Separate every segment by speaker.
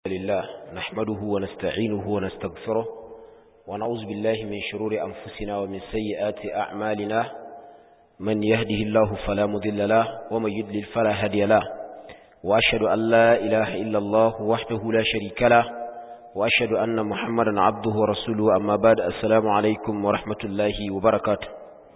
Speaker 1: لله نحمده ونستعينه ونستغفره ونعوذ بالله من شرور أنفسنا ومن سيئات أعمالنا من يهده الله فلا مذل له ومن يدلل فلا هدي له وأشهد أن لا إله إلا الله وحده لا شريك له وأشهد أن محمدا عبده ورسوله أما بعد السلام عليكم ورحمة الله وبركاته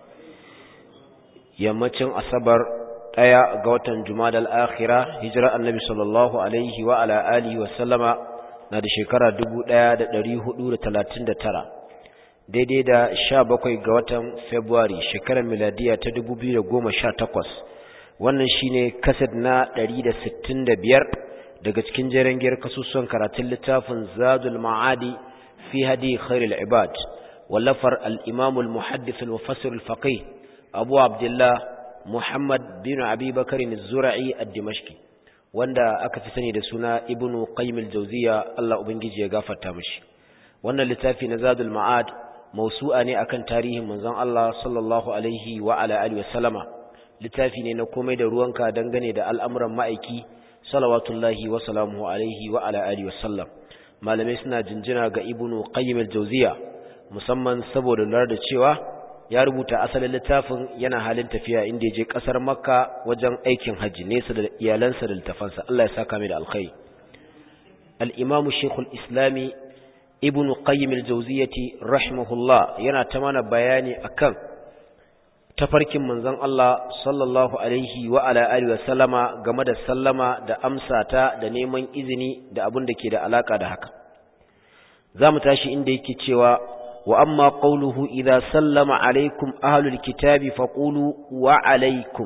Speaker 1: yammacin asabar ɗaya ga watan jumadal akhira hijira annabi sallallahu alaihi wa ala alihi wa sallama na da shekara 1439 daidai da 17 ga watan february shekarar miladiya ta 2018 wannan shine kased na 165 daga cikin jeren giyar kasusuwan karatun littafin zadul ma'adi fi hadi khairul ibad wallafar al-imam al-muhaddith al-mufassir al-faqih abu abdullah muhammad bin abi bakarin zura'i ad-dimashqi wanda aka fi sani da suna ibnu qayyim al-jawziya Allah ubangiji ya gafarta mishi wannan littafi na zadul ma'ad mausu'a ne akan tarihin manzon Allah sallallahu alaihi wa ala alihi wa sallama littafi ne na komai da ruwanka dangane da al'amuran ma'aiki salawatullahi wa salamuhu alaihi wa ala alihi wa sallam malamai suna jinjina ga ibnu qayyim al-jawziya musamman saboda lura da cewa ya rubuta asalin littafin yana halin tafiya inda ya je kasar makka wajen aikin hajji nesa da iyalansa da littafansa Allah ya saka mai da alkhairi al-imam shaykhul islami ibn qayyim al-jawziyati rahimahullah yana ta mana bayani akan tafarkin manzon Allah sallallahu alaihi wa ala alihi wa sallama game da sallama da amsata da neman izini da abin da ke da alaka da haka zamu tashi inda yake cewa وأما قوله إذا سلم عليكم أهل الكتاب فقولوا وعليكم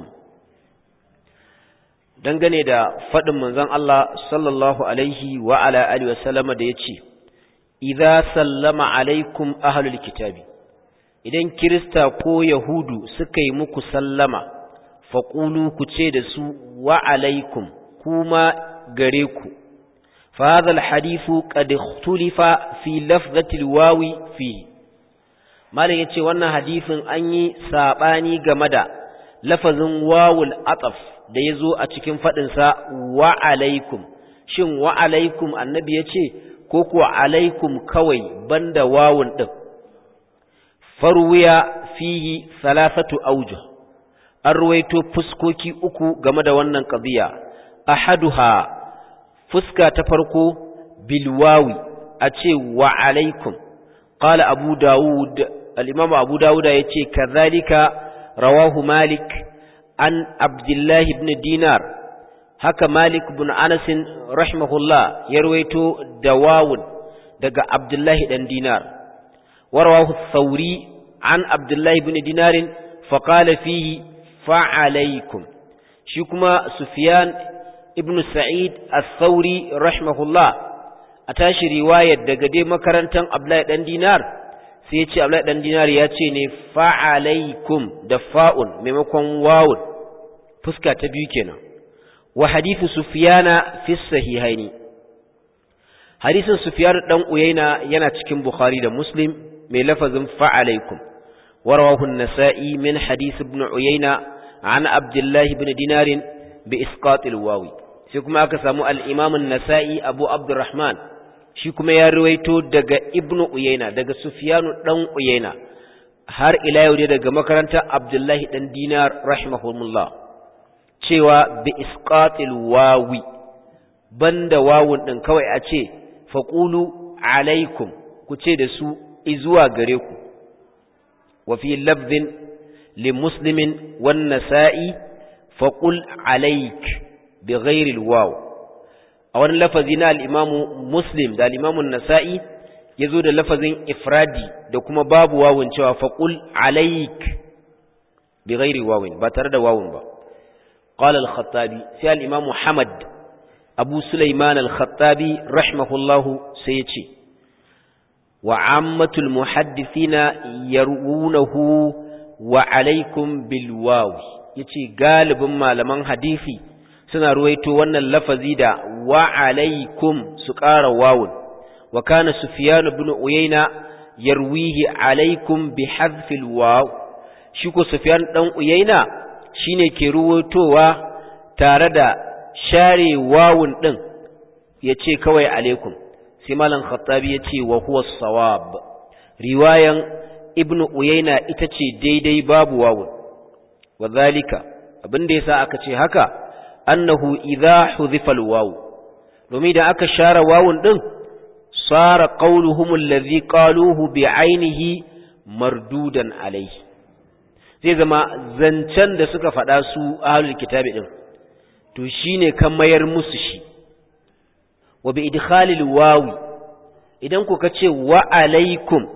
Speaker 1: dangane da faɗin manzon Allah sallallahu alaihi wa ala alihi wa sallama da yace idza sallama alaikum ahlul kitabi idan kirista ko yahudu suka yi muku sallama faqulu ku ce da su wa alaikum kuma gare ku فهذا الحديث قد اختلف في لفظة الواو فيه مالك yace wannan hadisin an yi sabani game da lafazin wawul ataf da yazo a cikin fadin sa wa alaikum shin wa alaikum annabi yace ko ko alaikum kawai banda wawun din farwiya fihi thalathatu awjuh an ruwaito fuskoki uku game da wannan qadiya ahaduha fuska ta farko bilwawi a ce wa alaikum qala abu daud al-imam abu dauda yace kazalika rawahu malik an abdullah ibn dinar haka malik ibn anas rahimahullah ya rawaito dawawun daga abdullah dan dinar wa rawahu thawri an abdullah ibn dinar fa qala fihi fa alaikum shi kuma sufyan ibn Sa'id al-Thawri rahimahullah a tashi riwayar daga dai makarantar Abdullahi dan Dinar sai ya ce Abdullahi dan Dinar ya ce ne fa'alaikum da fa'un maimakon wawun fuska ta biyu kenan wa hadithu Sufyana fi sahihaini hadisin Sufyan dan Uyayna yana cikin Bukhari da Muslim mai lafazin fa'alaikum wa rawahu an-Nasa'i min hadith ibn Uyayna an Abdullah ibn Dinar bi isqatil wawi sai kuma aka samu al'imamun nasa'i abu abdurrahman shi kuma ya ruwaito daga ibn uyaina daga sufiyanu ɗan uyaina har ila yau dai daga makarantar abdullahi ɗan dinar rahimahullah cewa bi isqatil wawi banda wawun ɗin kawai a ce faƙulu alaikum ku ce da su izuwa gare ku wa fi lafzin li muslimin wan nasa'i faƙul alaik بغير الواو a wani lafazi na al'imamu muslim da al'imamun nasa'i ya zo da lafazin ifradi da kuma babu wawun cewa faƙul alaik bi gairi wawun ba tare da wawun ba ƙwal al-khattabi sai al'imamu hamad abu sulaiman al-khattabi rahimahullahu sai ya ce wa ammatul muhaddithina yarwunahu wa alaikum bil wawi yace galibin malaman hadisi suna ruwaito wannan lafazi da wa alaikum su ƙara wawun wa kana sufyan ibn uyayna yarwihi alaikum bi hadfil waw shi ko sufyan dan uyayna shine ke ruwaitowa tare da share wawun din yace kawai alaikum sai malam khattabi yace wa huwa sawab riwayan ibnu uyayna ita ce daidai babu wawun wadhalika abinda yasa aka ce haka annahu idha hudhifa alwaw domin da aka share wawun din sara qawluhum alladhi qaluhu bi'ainihi mardudan alayhi zai zama zancen da suka faɗa su ahlul kitabi din to shine kan mayar musu shi wa bi idkhalil wawi idan ku ce wa alaikum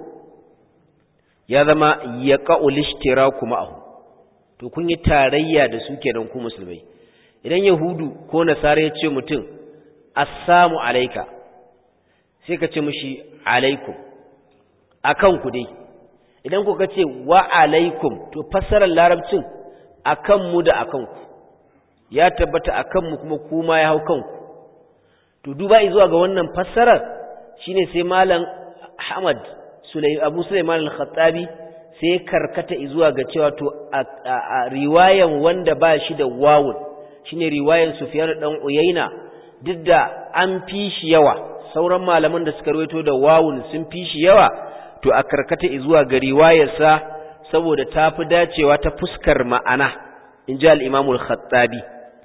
Speaker 1: ya zama yaqa'ul ishtiraku ma'ahu to kun yi tarayya da su kenan ku musulmai idan yahudu ko nasara ya ce mutum assamu alaika sai ka ce mushi alaikum akan ku dai idan ku ce wa alaikum to fassarar larabcin akan mu da akan ku ya tabbata akan mu kuma kuma ya hau kanku to duba zuwa ga wannan fassarar shine sai malam Ahmad Abu Sulaiman al-Khattabi sai karkata zuwa ga cewa to a riwayan wanda ba shi da wawun shine riwayan Sufyan dan Uyayna duk da an fi shi yawa sauran malaman da suka rawaito da wawun sun fi shi yawa to a karkata zuwa ga riwayarsa saboda ta fi dacewa ta fuskar ma'ana in ji al-Imam al-Khattabi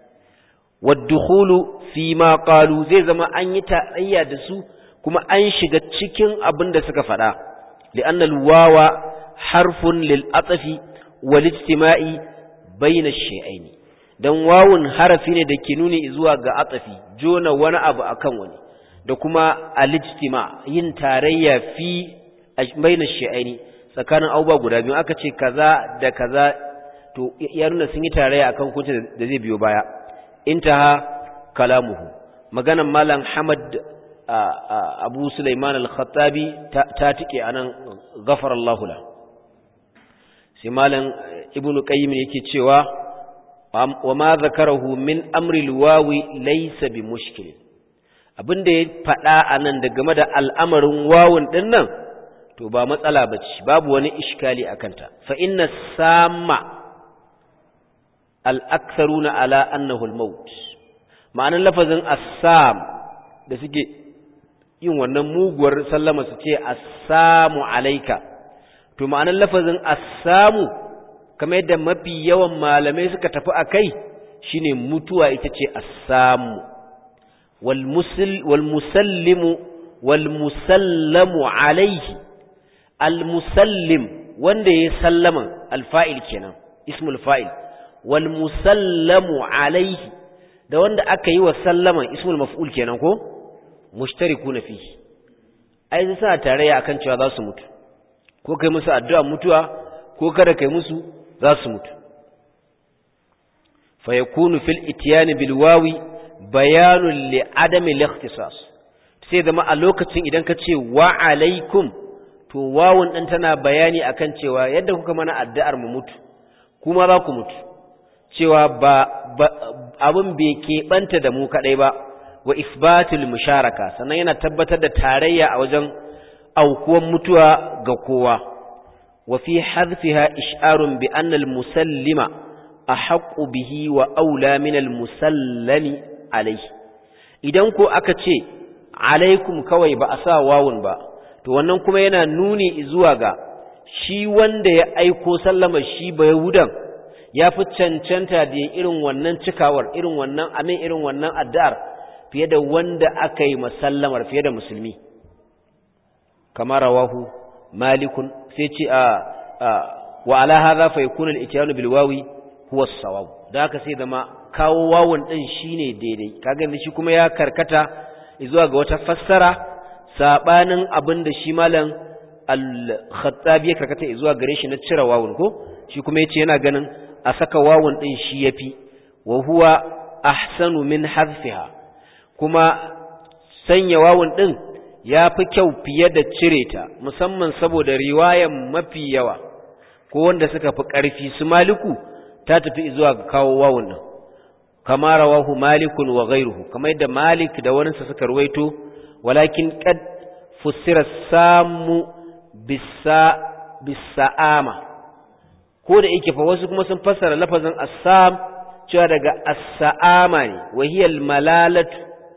Speaker 1: waddukhulu fi ma qalu zai zama an yi tarayya da su kuma an shiga cikin abin da suka faɗa li'anna al-wawa harfun lil atfi wal ijtima'i bayna ash-shay'aini dan wawun harafi ne da ke nuni zuwa ga atfi jona wani abu akan wani da kuma al-ijtima yin tarayya fi bayna ash-shay'aini tsakanin abubuwa guda biyu aka ce kaza da kaza to ya nuna sun yi tarayya akan hukuncin da zai biyo baya intaha kalamuhu maganan malam Hamad Abu Sulaiman al-Khattabi ta tike anan ghafara Allah la sai malam Ibn Qayyim yake cewa wa ma zakarahu min amri al-wawi laysa bi mushkil abinda ya fada anan da game da al'amarin wawun din nan to ba matsala bace babu wani iskali akanta fa inna samma al'aksaruna ala annahu al-maut ma'anar lafazin assam da suke yin wannan muguwar sallama su ce assamu alaika to ma'anar lafazin assamu kamar yadda mafi yawan malamai suka tafi a kai shine mutuwa ita ce assamu wal musallimu wal musallamu alaihi al musallim wanda ya sallama alfa'il kenan ismul fa'il wal musallamu alaihi da wanda aka yi wa sallaman ismul maf'ul kenan ko mushtarikuna fihi ai sai suna tarayya akan cewa za su mutu ko kai musu addu'a mutuwa ko kada kai musu za su mutu fa yakunu fil ityan bil wawi bayanun li adami al-ikhtisas sai zama a lokacin idan ka ce wa alaikum to wawun din tana bayani akan cewa yadda kuka mana addu'ar mu mutu kuma za ku mutu cewa ba abin bai keɓanta da mu kaɗai ba wa isbatul musharaka sannan yana tabbatar da tarayya a wajen aukuwan mutuwa ga kowa wa fi hadfiha ish'arun bi anna al-musallima ahaqqu bihi wa aula min al-musallami alayhi idan ko aka ce alaikum kawai ba a sa wawun ba to wannan kuma yana nuni zuwa ga shi wanda ya aiko sallama shi ba yahudan ya fi cancanta da irin wannan cikawar irin wannan amin irin wannan addu'ar fiye da wanda aka yi masallamar fiye da musulmi kamar rawahu malikun sai ce a wa ala hadha fa yakunu al-ityanu bil wawi huwa as-sawab da haka sai zama kawo wawun din shine daidai kaga shi kuma ya karkata zuwa ga wata fassara sabanin abin da shi malam al-khattabi ya karkata zuwa gare shi na cire wawun ko shi kuma yace yana ganin a saka wawun din shi yafi wa huwa ahsanu min hadfiha kuma sanya wawun din yafi kyau fiye da cire ta musamman saboda riwayan mafi yawa ko wanda suka fi ƙarfi su maliku ta tafi zuwa ga kawo wawun din kama rawahu malikun wa ghayruhu kamar yadda malik da waninsa suka ruwaito walakin qad fussira samu bisa bisa'ama ko da yake fa wasu kuma sun fassara lafazin assam cewa daga as-sa'ama ne wa hiya al-malalatu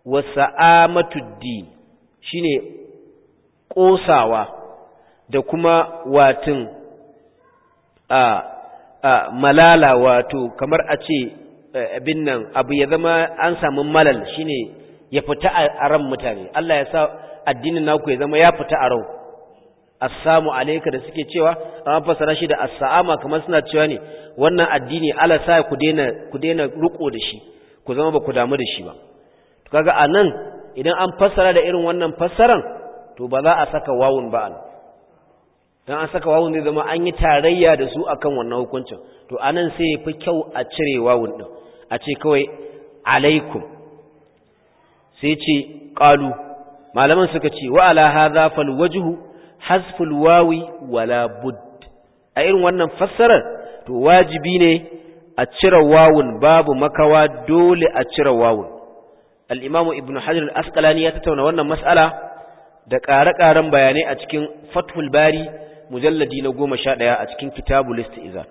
Speaker 1: wa sa'amatuddin shine ƙosawa da kuma watin a, a malala wato kamar a ce abin nan abu ya zama an samu malal shine ya fita a ran mutane Allah ya sa addinin naku ya zama ya fita a rau assamu alayka da suke cewa an fasara shi da assama kamar suna cewa ne wannan addini Allah sa ku daina ku daina riko da shi ku zama ba ku damu da shi ba to kaga anan idan an fassara da irin wannan fassaran to ba za a saka wawun ba an dan an saka wawun zai zama an yi tarayya da su akan wannan hukuncin to anan sai ya fi kyau a cire wawun din a ce kawai alaikum sai ce qalu malaman suka ce wa ala hadha fal wajhu hasful wawi wala bud a irin wannan fassarar to wajibi ne a cire wawun babu makawa dole a cire wawun al-imamu ibnu hajar al-asqalani ya tattauna wannan mas'ala da ƙare-ƙaren bayanai a cikin fathul bari mujalladi na goma sha ɗaya a cikin kitabul istizan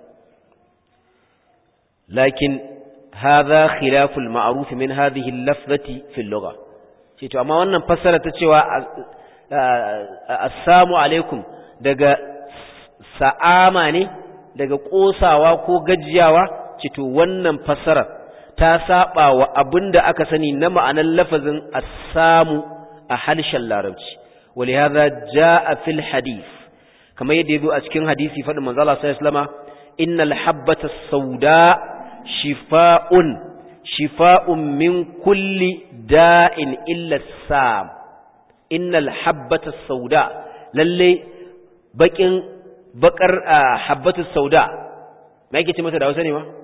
Speaker 1: lakin hadha khilaful ma'ruf min hadhihi al-lafzati fi al-lugha ce to amma wannan fassara ta cewa assalamu alaikum daga sa'ama ne daga kosawa ko gajiyawa ce to wannan fassara ta saba wa abinda aka sani na ma'anar lafazin assamu a harshen larabci ولهذا جاء في الحديث كما يدعو أسكن حديثي فإن من الله صلى الله عليه وسلم إن الحبة السوداء شفاء شفاء من كل داء إلا السام إن الحبة السوداء للي بكين بكر حبة السوداء ما يكي تمتى دعوة ما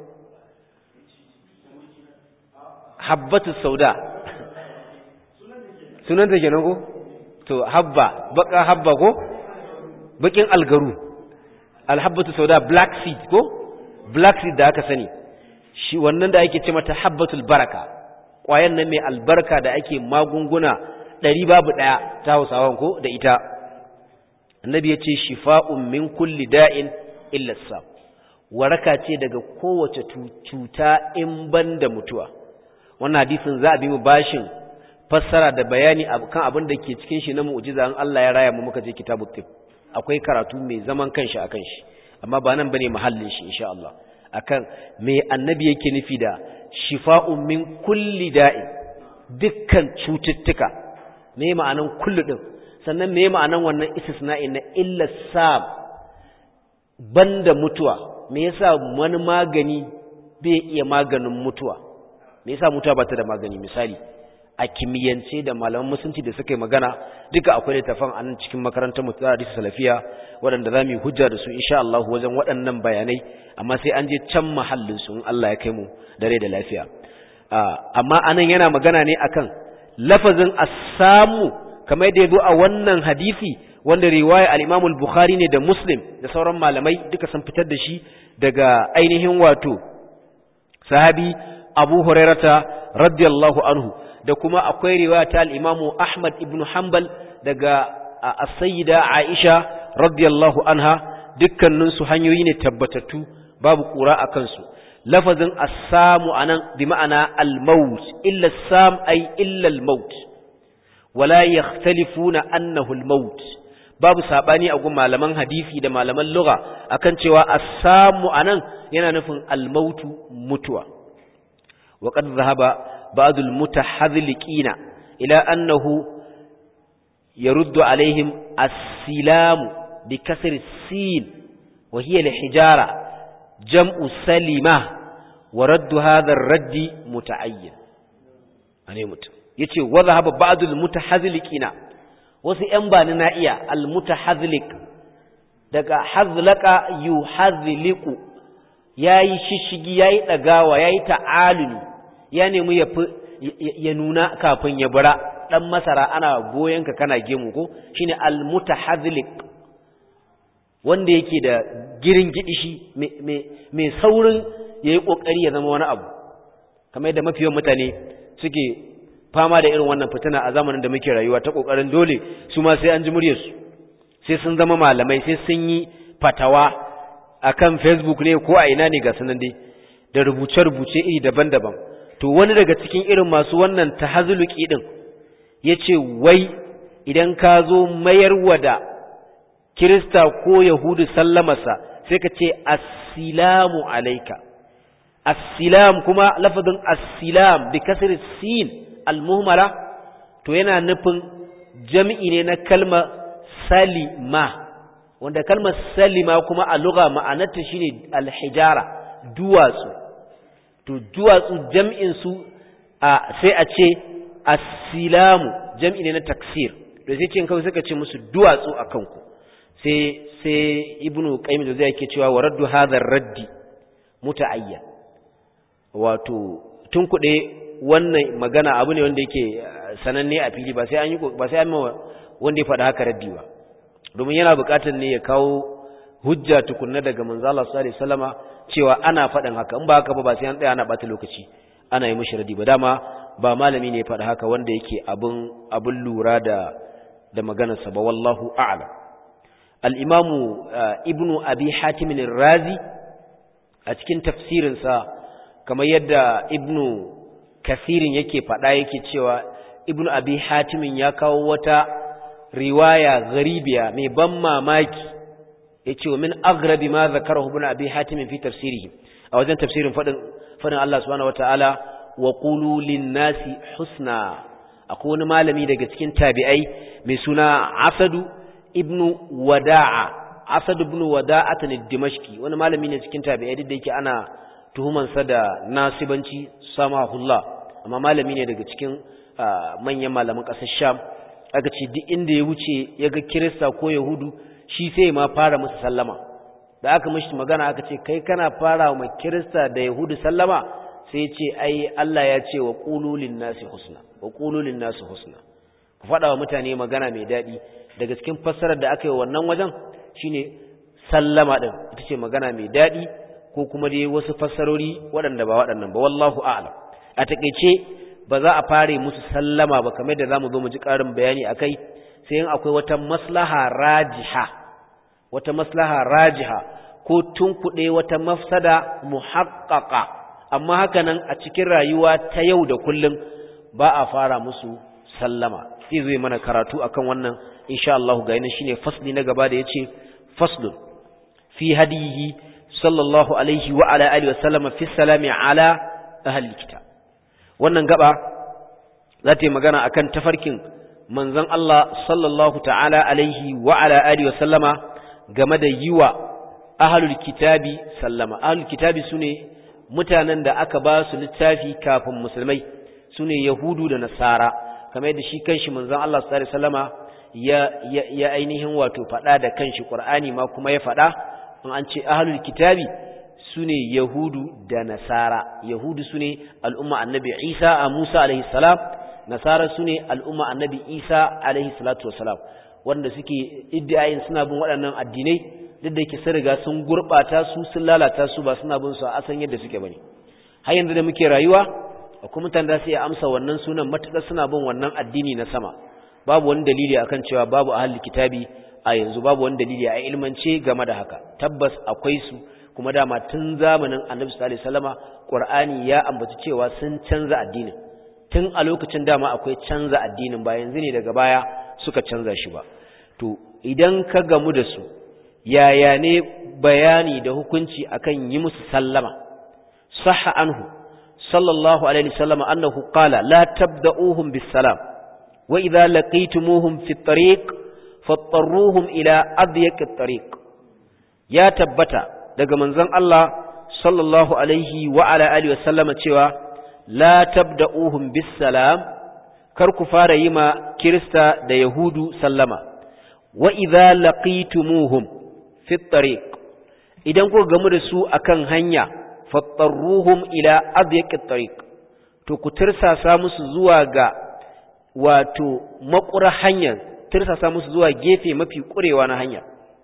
Speaker 1: حبة السوداء سنة جنوكو to habba baka habba ko bakin algaru alhabbatu sauda black seed ko black seed da aka sani shi wannan da ake ce mata habbatul baraka ƙwayan nan mai albarka da ake magunguna ɗari babu ɗaya ta hausawan ko da ita annabi ya ce shifa'un min kulli da'in illa sam waraka ce daga kowace cuta in ban da mutuwa wannan hadisin za a bi mu bashin fassara da bayani kan abin da ke cikin shi na mu'jiza an Allah ya raya mu muka je kitabut tib akwai karatu mai zaman kanshi akan shi amma ba nan bane mahallin shi insha Allah akan me annabi yake nufi da shifa'un min kulli da'i dukkan cututtuka me ma'anan kullu din sannan me ma'anan wannan istisna'i na illa sab banda mutuwa me yasa wani magani bai iya maganin mutuwa me yasa mutuwa ba ta da magani misali a kimiyyance da malaman musulunci da suka yi magana duka akwai littafan a nan cikin makarantar mu ta hadisi salafiya waɗanda za mu yi hujja da su insha Allah wajen waɗannan bayanai amma sai an je can mahallin su in Allah ya kai mu dare da lafiya amma anan yana magana ne akan lafazin as-samu kamar yadda ya zo a wannan hadisi wanda riwaya al-Imam al-Bukhari ne da Muslim da sauran malamai duka sun fitar da shi daga ainihin wato sahabi Abu Hurairata radiyallahu anhu da kuma akwai riwaya ta al-Imam Ahmad ibn Hanbal daga as-Sayyida Aisha radiyallahu anha dukkanin su hanyoyi ne tabbatattu babu kura akan su lafazin as-samu anan bi ma'ana al-maut illa as-sam ay illa al-maut wala yakhtalifuna annahu al-maut babu sabani a gun malaman hadisi da malaman lugha akan cewa as-samu anan yana nufin al-mautu mutuwa wa qad dhahaba ba'd al-mutahadhliqina ila annahu yaruddu alaihim as-silam bi kasr as-sin wa hiya al-hijara jam'u salima wa raddu hadha ar-radd muta'ayyan ane mutum yace wa dhahaba ba'd al-mutahadhliqina wasu ‘yan bani na iya almutahazlik daga hazlaka yu hazliku ya yi shishigi ya yi ɗagawa ya yi ta'aluni ya nemi ya nuna kafin ya bara ɗan masara ana goyonka kana gemu ko shi ne almutahazlik wanda yake da girin gidishi mai saurin ya yi ƙoƙari ya zama wani abu kamar yadda mafiyan mutane suke fama da irin wannan fitina a zamanin da muke rayuwa ta kokarin dole su ma sai an ji muryarsu sai sun zama malamai sai sun yi fatawa akan Facebook ne ko a ina ne ga sunan dai da rubuce-rubuce iri daban-daban to wani daga cikin irin masu wannan tahazuluki din yace wai idan ka zo mayarwa da kirista ko yahudu sallamarsa sai ka ce assalamu alaika assilam kuma lafazin assilam bi kasr sin almuhmala to yana nufin jami'i ne na kalmar salima wanda kalmar salima kuma a lugha ma'anarta shine alhijara duwatsu to duwatsu jam'in su sai a ce assilamu jam'i ne na taksir da sai ce kawai suka ce musu duwatsu a kanku sai sai ibnu qayyim da zai yake cewa wa raddu hadha raddi muta'ayyan wato tun kuɗe wannan magana abu ne wanda yake sananne a fili ba sai an yi ba sai an wanda ya faɗa haka raddi ba domin yana buƙatar ne ya kawo hujja tukunna daga manzo Allah sallallahu alaihi wasallama cewa ana faɗin haka in ba haka ba ba sai an tsaya ana ɓata lokaci ana yi mishi raddi ba dama ba malami ne ya faɗa haka wanda yake abin abin lura da da maganarsa ba wallahu a'lam al-imamu ibnu abi hatim razi a cikin tafsirinsa kamar yadda ibnu kasirin yake faɗa yake cewa ibnu abi hatimin ya kawo wata riwaya garibiya mai ban mamaki ya ce wa min aghrabi ma zakarahu ibnu abi hatimin fi tafsirihi a wajen tafsirin faɗin faɗin Allah subhanahu wataala wa qulu lin-nasi husna akwai wani malami daga cikin tabi'ai mai suna Asadu ibnu Wada'a Asadu ibnu Wada'at al-Dimashqi wani malami ne cikin tabi'ai duk da yake ana tuhumansa da nasibanci samahullah amma malami ne daga cikin manyan malaman ƙasar sham aka ce duk inda ya wuce ya ga kirista ko yahudu shi sai ma fara musu sallama da aka mashi magana aka ce kai kana fara wa kirista da yahudu sallama sai ya ce ai Allah ya ce wa qululin nasi husna wa qululin nasi husna ku faɗa wa mutane magana mai daɗi daga cikin fassarar da aka yi wannan wajen shine sallama din ita ce magana mai daɗi ko kuma dai wasu fassarori waɗanda ba waɗannan ba wallahu a'lam a takeice ba za a fare musu sallama ba kamar da zamu zo mu ji ƙarin bayani akai sai in akwai wata maslaha rajiha wata maslaha rajiha ko tunkuɗe wata mafsada muhaqqaqa amma haka nan a cikin rayuwa ta yau da kullum ba a fara musu sallama sai zai mana karatu akan wannan insha Allah ga yana shine fasli na gaba da yace faslun fi hadihi sallallahu alaihi wa ala alihi wa sallama fi salami ala ahli kitab wannan gaba za ta yi magana akan tafarkin manzon Allah sallallahu ta'ala alaihi wa ala alihi wa sallama game da yiwa ahlul kitabi sallama ahlul kitabi sune mutanen da aka ba su littafi kafin musulmai sune yahudu da nasara kamar yadda shi kanshi manzon Allah sallallahu alaihi wasallama ya ya ainihin wato fada da kanshi Qur'ani ma kuma ya fada in an ce ahlul kitabi sune yahudu da nasara yahudu sune al'umma annabi Isa a Musa alaihi salam nasara sune al'umma annabi Isa alaihi salatu wasalam wanda suke iddiayin suna bin waɗannan addinai duk da yake sun riga sun gurbata su sun lalata su ba suna bin su a asan yadda suke bane har yanzu da muke rayuwa akwai mutane da su iya amsa wannan sunan matuƙar suna bin wannan addini na sama babu wani dalili akan cewa babu ahlul kitabi a yanzu babu wani dalili a ilmance game da haka tabbas akwai su kuma dama tun zamanin annabi sallallahu alaihi wasallama qur'ani ya ambaci cewa sun canza addinin tun a lokacin dama akwai canza addinin ba yanzu ne daga baya suka canza shi ba to idan ka gamu da su yaya ne bayani da hukunci akan yi musu sallama sahha anhu sallallahu alaihi wasallam annahu qala la tabda'uhum bis salam wa idza laqitumuhum fi at-tariq fattaruhum ila adyaq at-tariq ya tabbata daga manzon Allah sallallahu alaihi wa ala alihi wasallama cewa la tabda'uhum bis salam kar ku fara yi ma kirista da yahudu sallama wa idza laqitumuhum fi at-tariq idan ku gamu da su akan hanya fattaruhum ila adyaq at-tariq to ku tirsasa musu zuwa ga wato makura hanyar tirsasa musu zuwa gefe mafi kurewa na hanya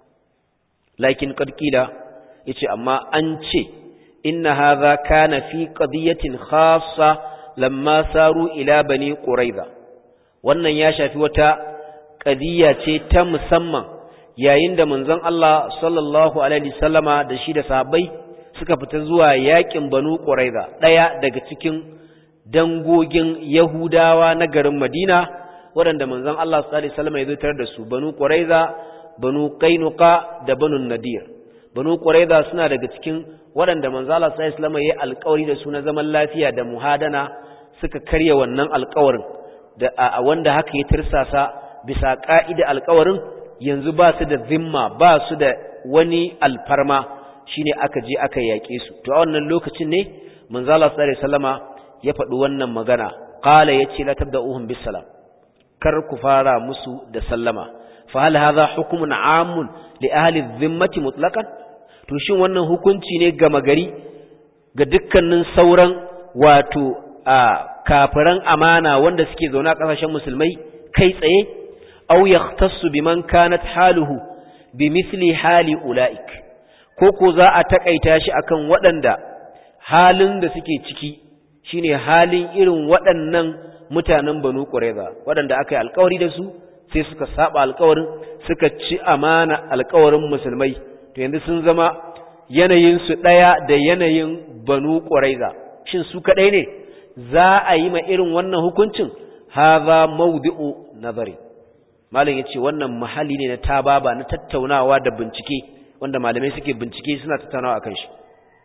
Speaker 1: lakin qad qila yace amma an ce inna hadha kana fi qadiyatin khassa lamma saru ila bani quraiza wannan ya shafi wata qadiya ce ta musamman yayin da manzon Allah sallallahu alaihi wasallama da shi da sahabbai suka fita zuwa yakin banu quraiza daya daga cikin dangogin yahudawa na garin madina waɗanda manzon Allah sallallahu alaihi wasallam ya zo da su banu quraiza banu qainuqa da banu nadir banu quraiza suna daga cikin waɗanda manzon Allah sallallahu alaihi wasallam ya yi alƙawari da su na zaman lafiya da muhadana suka karya wannan alƙawarin da a wanda haka ya tirsasa bisa ka'ida alƙawarin yanzu ba su da zimma ba su da wani alfarma shine aka je aka yaƙe su to a wannan lokacin ne manzo Allah sallallahu alaihi wasallama ya faɗi wannan magana qala yace la tabda'uhum bis salam kar ku fara musu da sallama fa hal hadha hukmun amun li ahli dhimmati mutlaqan to shin wannan hukunci ne gama gari ga dukkanin sauran wato a kafiran amana wanda suke zaune a kasashen musulmai kai tsaye aw yahtassu biman kanat haluhu bimithli hali ulaik ko ko za a takaita shi akan waɗanda halin da suke ciki shine halin irin waɗannan mutanen Banu Qurayza waɗanda aka yi alƙawari da su sai suka saba alƙawarin suka ci amana alƙawarin musulmai to yanzu sun zama yanayin su ɗaya da yanayin Banu Qurayza shin su kaɗai ne za a yi ma irin wannan hukuncin hadha mawdi'u nazari malam yace wannan mahalli ne na tababa na tattaunawa da bincike wanda malamai suke bincike suna tattaunawa akan shi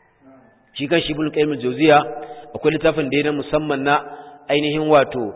Speaker 1: shi kan shi ibn qayyim al-jawziya akwai littafin da yana musamman na ainihin wato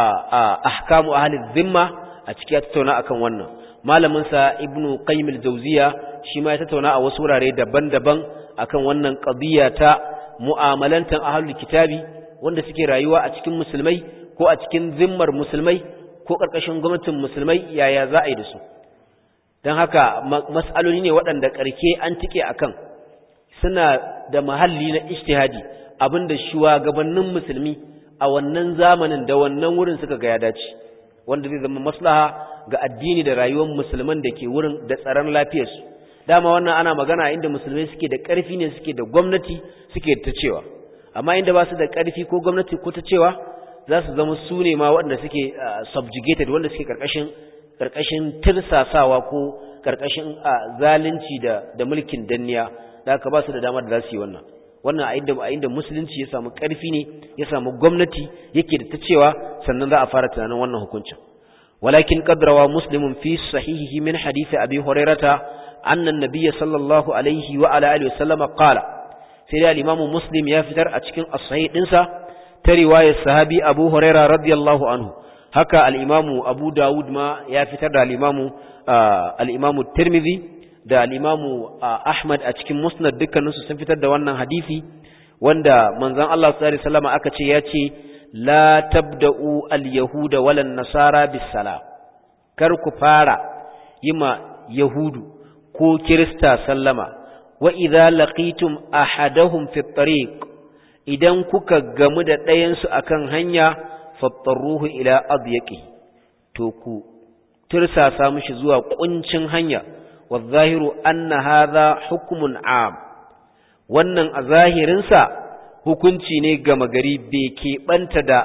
Speaker 1: ahkamu ahli dhimma a cikin ya tattauna akan wannan malamin sa ibn qayyim al-jawziya shi ma ya tattauna a wasu wurare daban-daban akan wannan qadiya ta mu'amalantan ahlul kitabi wanda suke rayuwa a cikin musulmai ko a cikin zimmar musulmai ko ƙarƙashin gwamnatin musulmai yaya za a yi da su don haka mas'aloli ne waɗanda ƙarke an tike a kan suna da mahalli na ishtihadi abinda shugabannin musulmi a wannan zamanin da wannan wurin suka ga ya dace wanda zai zama maslaha ga addini da rayuwar musulman da ke wurin da tsaron lafiyarsu dama wannan ana magana inda musulmai suke da ƙarfi ne suke da gwamnati suke ta cewa amma inda ba su da ƙarfi ko gwamnati ko ta cewa za su zama su ne ma waɗanda suke subjugated wanda suke ƙarƙashin ƙarƙashin tirsasawa ko ƙarƙashin zalunci da da mulkin danniya da aka ba su da damar da za su yi wannan wannan a inda a inda musulunci ya samu ƙarfi ne ya samu gwamnati yake da ta cewa sannan za a fara tunanin wannan hukuncin walakin qadrawa muslimun fi sahihihi min hadisi abi hurairata anna an-nabiy sallallahu alaihi wa ala alihi wa sallama qala sai da al-imamu muslim ya fitar a cikin as-sahih dinsa ta riwayar sahabi abu huraira radiyallahu anhu haka al'imamu abu dawud ma ya fitar da al'imamu al'imamu tirmidhi da al'imamu ahmad a cikin musnad dukkaninsu sun fitar da wannan hadisi wanda manzon Allah sallallahu alaihi aka ce ya ce la tabda'u al-yahuda walan nasara bis sala kar ku fara yima yahudu ko kirista sallama wa idza laqitum ahadahum fi tariq idan kuka gamu da ɗayansu a kan hanya fattaruhu ila adyaqi to ku tirsasa mishi zuwa ƙuncin hanya wa zahiru anna hadha hukmun am wannan a zahirinsa hukunci ne gama gari bai keɓanta da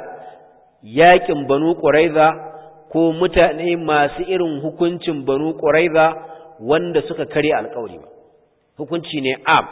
Speaker 1: yaƙin banu ƙuraiza ko mutane masu irin hukuncin banu ƙuraiza wanda suka kare alƙawari ba hukunci ne am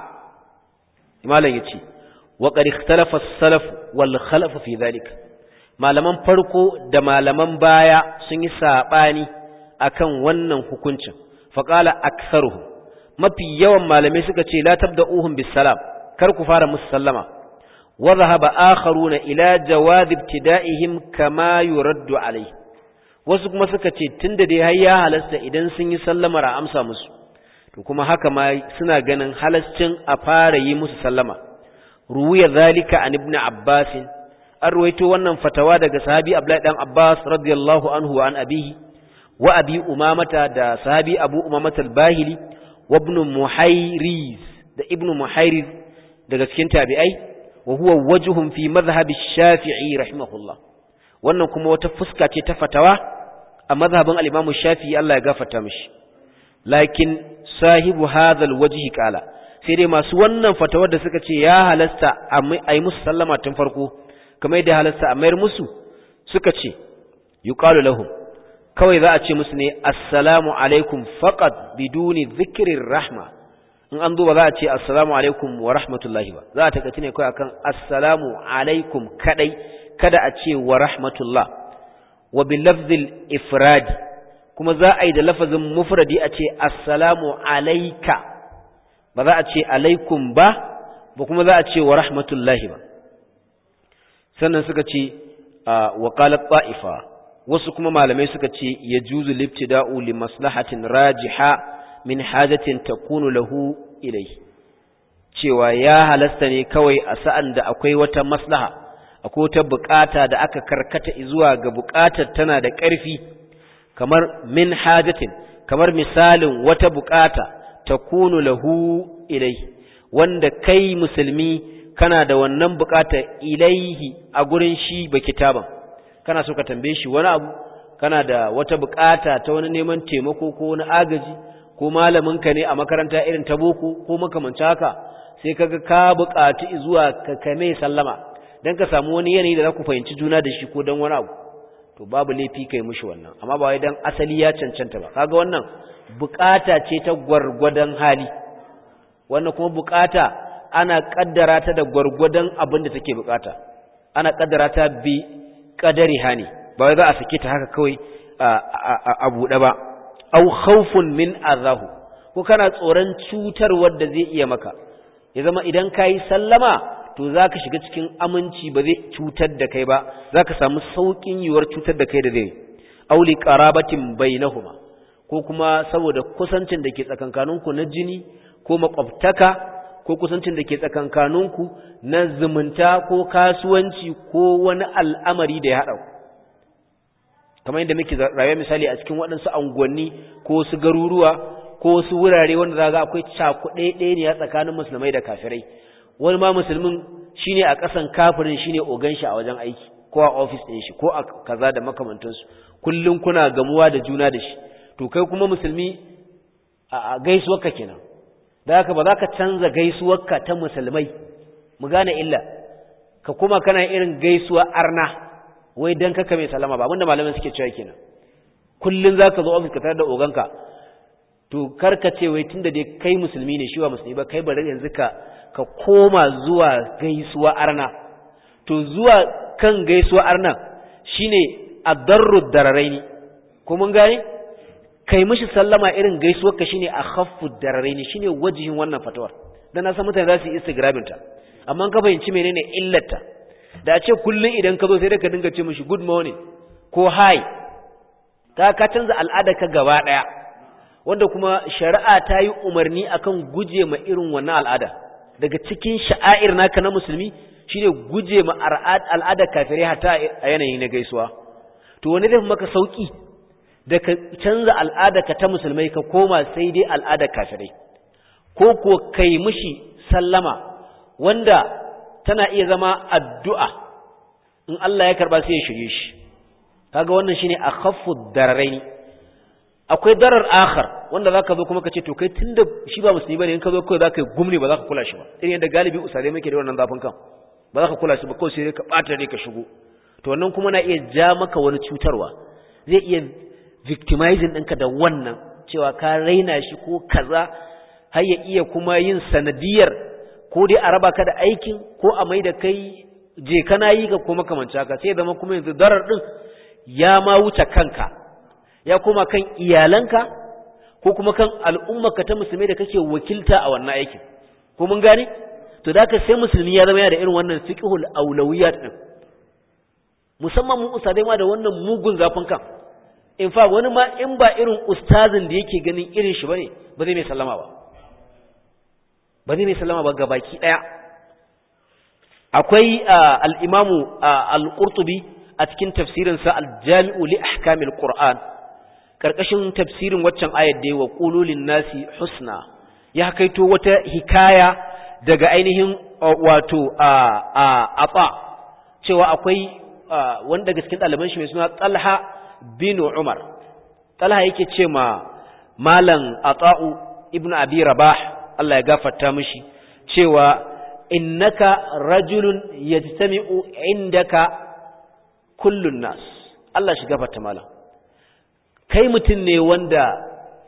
Speaker 1: malam yace وقد اختلف السلف والخلف في ذلك malaman farko da malaman baya sun yi sabani akan wannan hukuncin faqala aktharuhum mafi yawan malamai suka ce la tabda'uhum bisalam kar ku fara musu sallama wa dhahaba akharuna ila jawaz ibtida'ihim kama yuraddu alayhi wasu kuma suka ce tunda dai har ya halasta idan sun yi sallamar a amsa musu to kuma haka ma suna ganin halascin a fara yi musu sallama ruwiya zalika an ibn abbas an ruwaito wannan fatawa daga sahabi abdullahi dan abbas radiyallahu anhu an abihi wa abi umamata da sahabi abu umamata al-bahili wa ibn muhayriz da ibn muhayriz daga cikin tabi'ai wa huwa wajhun fi madhhab ash-shafi'i rahimahullah wannan kuma wata fuska ce ta fatawa a madhhabin al-imam shafi'i Allah ya gafarta mishi lakin sahibu hadha al-wajhi qala sai dai masu wannan fatawar da suka ce ya halasta a yi musu sallama tun farko kamar yadda halasta a mayar musu suka ce yuqalu lahum kawai za a ce musu ne assalamu alaikum faqat biduni dhikrir rahma in an zo ba za a ce assalamu alaikum wa rahmatullahi ba za a takaci ne kawai akan assalamu alaikum kadai kada a ce wa rahmatullah wa bil lafzil ifradi kuma za a yi da lafazin mufradi a ce assalamu alaika ba za a ce alaikum ba ba kuma za a ce wa rahmatullahi ba sannan suka ce wa qalat ta'ifa wasu kuma malamai suka ce yajuzu libtida'u li maslahatin rajiha min hajatin takunu lahu ilai cewa ya halasta ne kawai a sa'an da akwai wata maslaha akwai wata bukata da aka karkata zuwa ga bukatar tana da ƙarfi kamar min hajatin kamar misalin wata bukata takunu lahu ilai wanda kai musulmi kana da wannan bukata ilaihi a gurin shi ba kitaban kana so ka tambaye shi wani abu kana da wata bukata ta wani neman taimako ko wani agaji ko malaminka ne a makaranta irin ta boko ko makamanci haka sai kaga ka buƙaci zuwa ka kame sallama dan ka samu wani yanayi da za ku fahimci juna da shi ko dan wani abu to babu laifi kai mishi wannan amma ba wai dan asali ya cancanta ba kaga wannan buƙata ce ta gwargwadon hali wannan kuma buƙata ana kaddara ta da gwargwadon abin da take buƙata ana kaddara ta bi kadari hani ba wai za a sake ta haka kawai a buɗe ba au khawfun min azahu ko kana tsoron cutar wanda zai iya maka ya zama idan kai sallama to zaka shiga cikin aminci ba zai cutar da kai ba zaka samu saukin yiwuwar cutar da kai da zai aw li qarabatin bainahuma ko kuma saboda kusancin da ke tsakankaninku na jini ko makwabtaka ko kusancin da ke tsakankaninku na zumunta ko kasuwanci ko wani al'amari da ya haɗa ku kamar yadda muke rayuwa misali a cikin waɗansu unguwanni ko su garuruwa ko su wurare wanda za ga akwai cakuɗe ɗaya ne a tsakanin musulmai da kafirai wani ma musulmin shine a ƙasan kafirin shine ogan shi a wajen aiki ko a ofis ɗin shi ko a kaza da makamantansu kullum kuna gamuwa da juna da shi to kai kuma musulmi a gaisuwarka kenan da haka ba za ka canza gaisuwarka ta musulmai mu gane illa ka kuma kana irin gaisuwa arna wai dan kaka mai salama ba abinda malamai suke cewa kenan kullun zaka zo office ka tare da oganka to karka ce wai tunda dai kai musulmi ne shi ba musulmi ba kai bari yanzu ka ka koma zuwa gaisuwa arna to zuwa kan gaisuwa arna shine adarru dararaini ko mun gane kai mishi sallama irin gaisuwar ka shine akhaffu dararaini shine wajihin wannan fatawar dan na san mutane za su yi instagramin ta amma ka fahimci menene illarta da a ce kullum idan ka zo sai da ka dinga ce mishi good morning ko hi ka ka canza al'ada ka gaba daya wanda kuma shari'a ta yi umarni akan guje ma irin wannan al'ada daga cikin sha'air naka na musulmi shine guje ma al'ada kafirai hatta a yanayi na gaisuwa to wani zai maka sauki da ka canza al'ada ka ta musulmai ka koma sai dai al'ada kafirai ko ko kai mishi sallama wanda tana iya zama addu'a in Allah ya karba sai ya shirye shi kaga wannan shine akhaffu dararaini akwai darar akhar wanda zaka zo kuma kace to kai tunda shi ba musulmi bane in ka zo kai zaka yi gumni ba zaka kula shi ba irin yadda galibi usare muke da wannan zafin kan ba zaka kula shi ba kawai sai ka bata ne ka shigo to wannan kuma na iya ja maka wani cutarwa zai iya victimizing ɗinka da wannan cewa ka raina shi ko kaza har ya iya kuma yin sanadiyar ko dai a raba ka da aikin ko a mai da kai je kana yi ga kuma kamanci haka sai zama kuma yanzu darar din ya ma wuce kanka ya kuma kan iyalanka ko kuma kan al'ummarka ta musulmai da kake wakilta a wannan aikin ko mun gane to da ka sai musulmi ya zama yana da irin wannan fiqhul awlawiyat din musamman mu usadai ma da wannan mugun zafin kan in fa wani ma in ba irin ustazin da yake ganin irin shi bane ba zai mai sallama ba ba zai mai sallama ba ga baki daya akwai al-imamu al-qurtubi a cikin tafsirin sa al-jami'u li ahkamil qur'an karkashin tafsirin waccan ayat da wa qululin nasi husna ya kaito wata hikaya daga ainihin wato a a cewa akwai wanda daga cikin ɗaliban shi mai suna Talha bin Umar Talha yake ce ma malam Ata'u ibn Abi Rabah Allah ya gafarta mishi cewa innaka rajulun yajtami'u indaka kullun nas Allah shi gafarta malam kai mutum ne wanda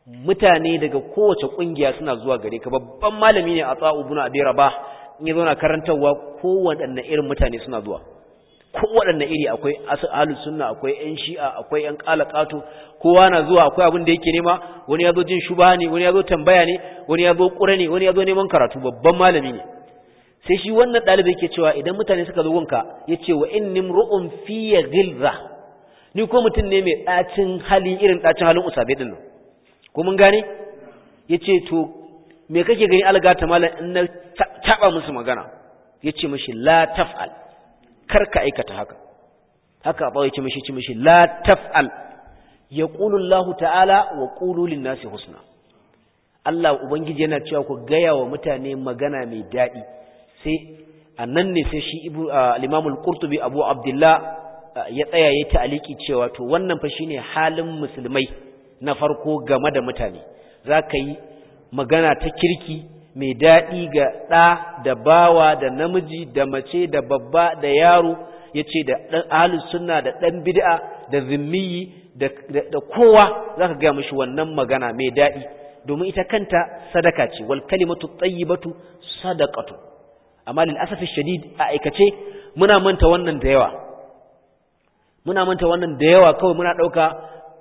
Speaker 1: mutane daga kowace kungiya suna zuwa gare ka babban malami ne a tsa'u ibn abi rabah in ya zauna karantarwa kowaɗanne irin mutane suna zuwa kowaɗanne iri akwai ahlus sunna akwai ƴan shi'a akwai ƴan qalaqatu kowa na zuwa akwai abin da yake nema wani ya zo jin shubha ne wani ya zo tambaya ne wani ya zo ƙura ne wani ya zo neman karatu babban malami ne sai shi wannan ɗalibi yake cewa idan mutane suka zo gunka yace wa inni mru'un fi ghilza ni ko mutum ne mai ɗacin hali irin ɗacin halin usabe din nan ko mun gane yace to me kake gani algata malam in na taba musu magana yace mishi la taf'al kar ka aikata haka haka ba yace mishi yace mishi la taf'al yaqulu Allah ta'ala wa qulu lin-nasi husna Allah ubangiji yana cewa ku gaya wa mutane magana mai daɗi sai annan ne sai shi ibu al-Imam al-Qurtubi Abu Abdullah ya tsaya ya ta'aliki cewa to wannan fa shine halin musulmai na farko game da mutane zaka yi magana ta kirki mai daɗi ga ɗa da bawa da namiji da mace da babba da yaro yace da dan ahlus sunna da dan bid'a da zimmiyi da da kowa zaka ga mishi wannan magana mai daɗi domin ita kanta sadaka ce wal kalimatu tayyibatu sadaqatu amma lil asafi shadid a aikace muna manta wannan da yawa muna manta wannan da yawa kawai muna dauka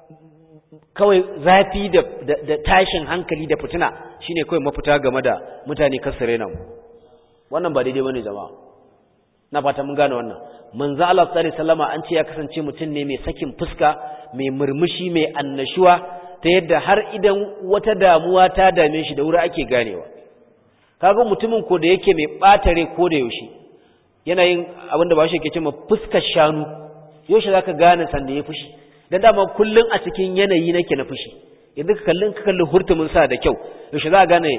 Speaker 1: kawai zafi da, da, tashin hankali da fitina shine kawai mafita game da mutane kasare nan wannan ba daidai bane jama'a na fata mun gane wannan manzo Allah sallallahu alaihi wasallama an ce ya kasance mutum ne mai sakin fuska mai murmushi mai annashuwa ta yadda har idan wata damuwa ta dame shi da wuri ake ganewa kaga mutumin ko da yake mai batare ko da yaushe yana yin abinda ba shi yake cewa fuskar shanu yaushe zaka gane sanda ya fushi dan dama kullun a cikin yanayi nake na fushi yanzu ka kallin ka kalli hurtumin sa da kyau yaushe za ka gane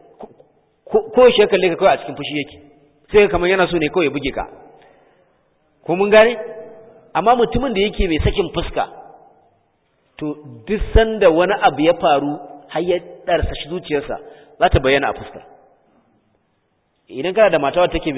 Speaker 1: ko yaushe kalle ka kawai a cikin fushi yake sai kamar yana so ne kawai ya buge ka ko mun gane amma mutumin da yake mai sakin fuska to duk sanda wani abu ya faru har ya darsa shi zuciyarsa za ta bayyana a fuskar idan kana da matawa take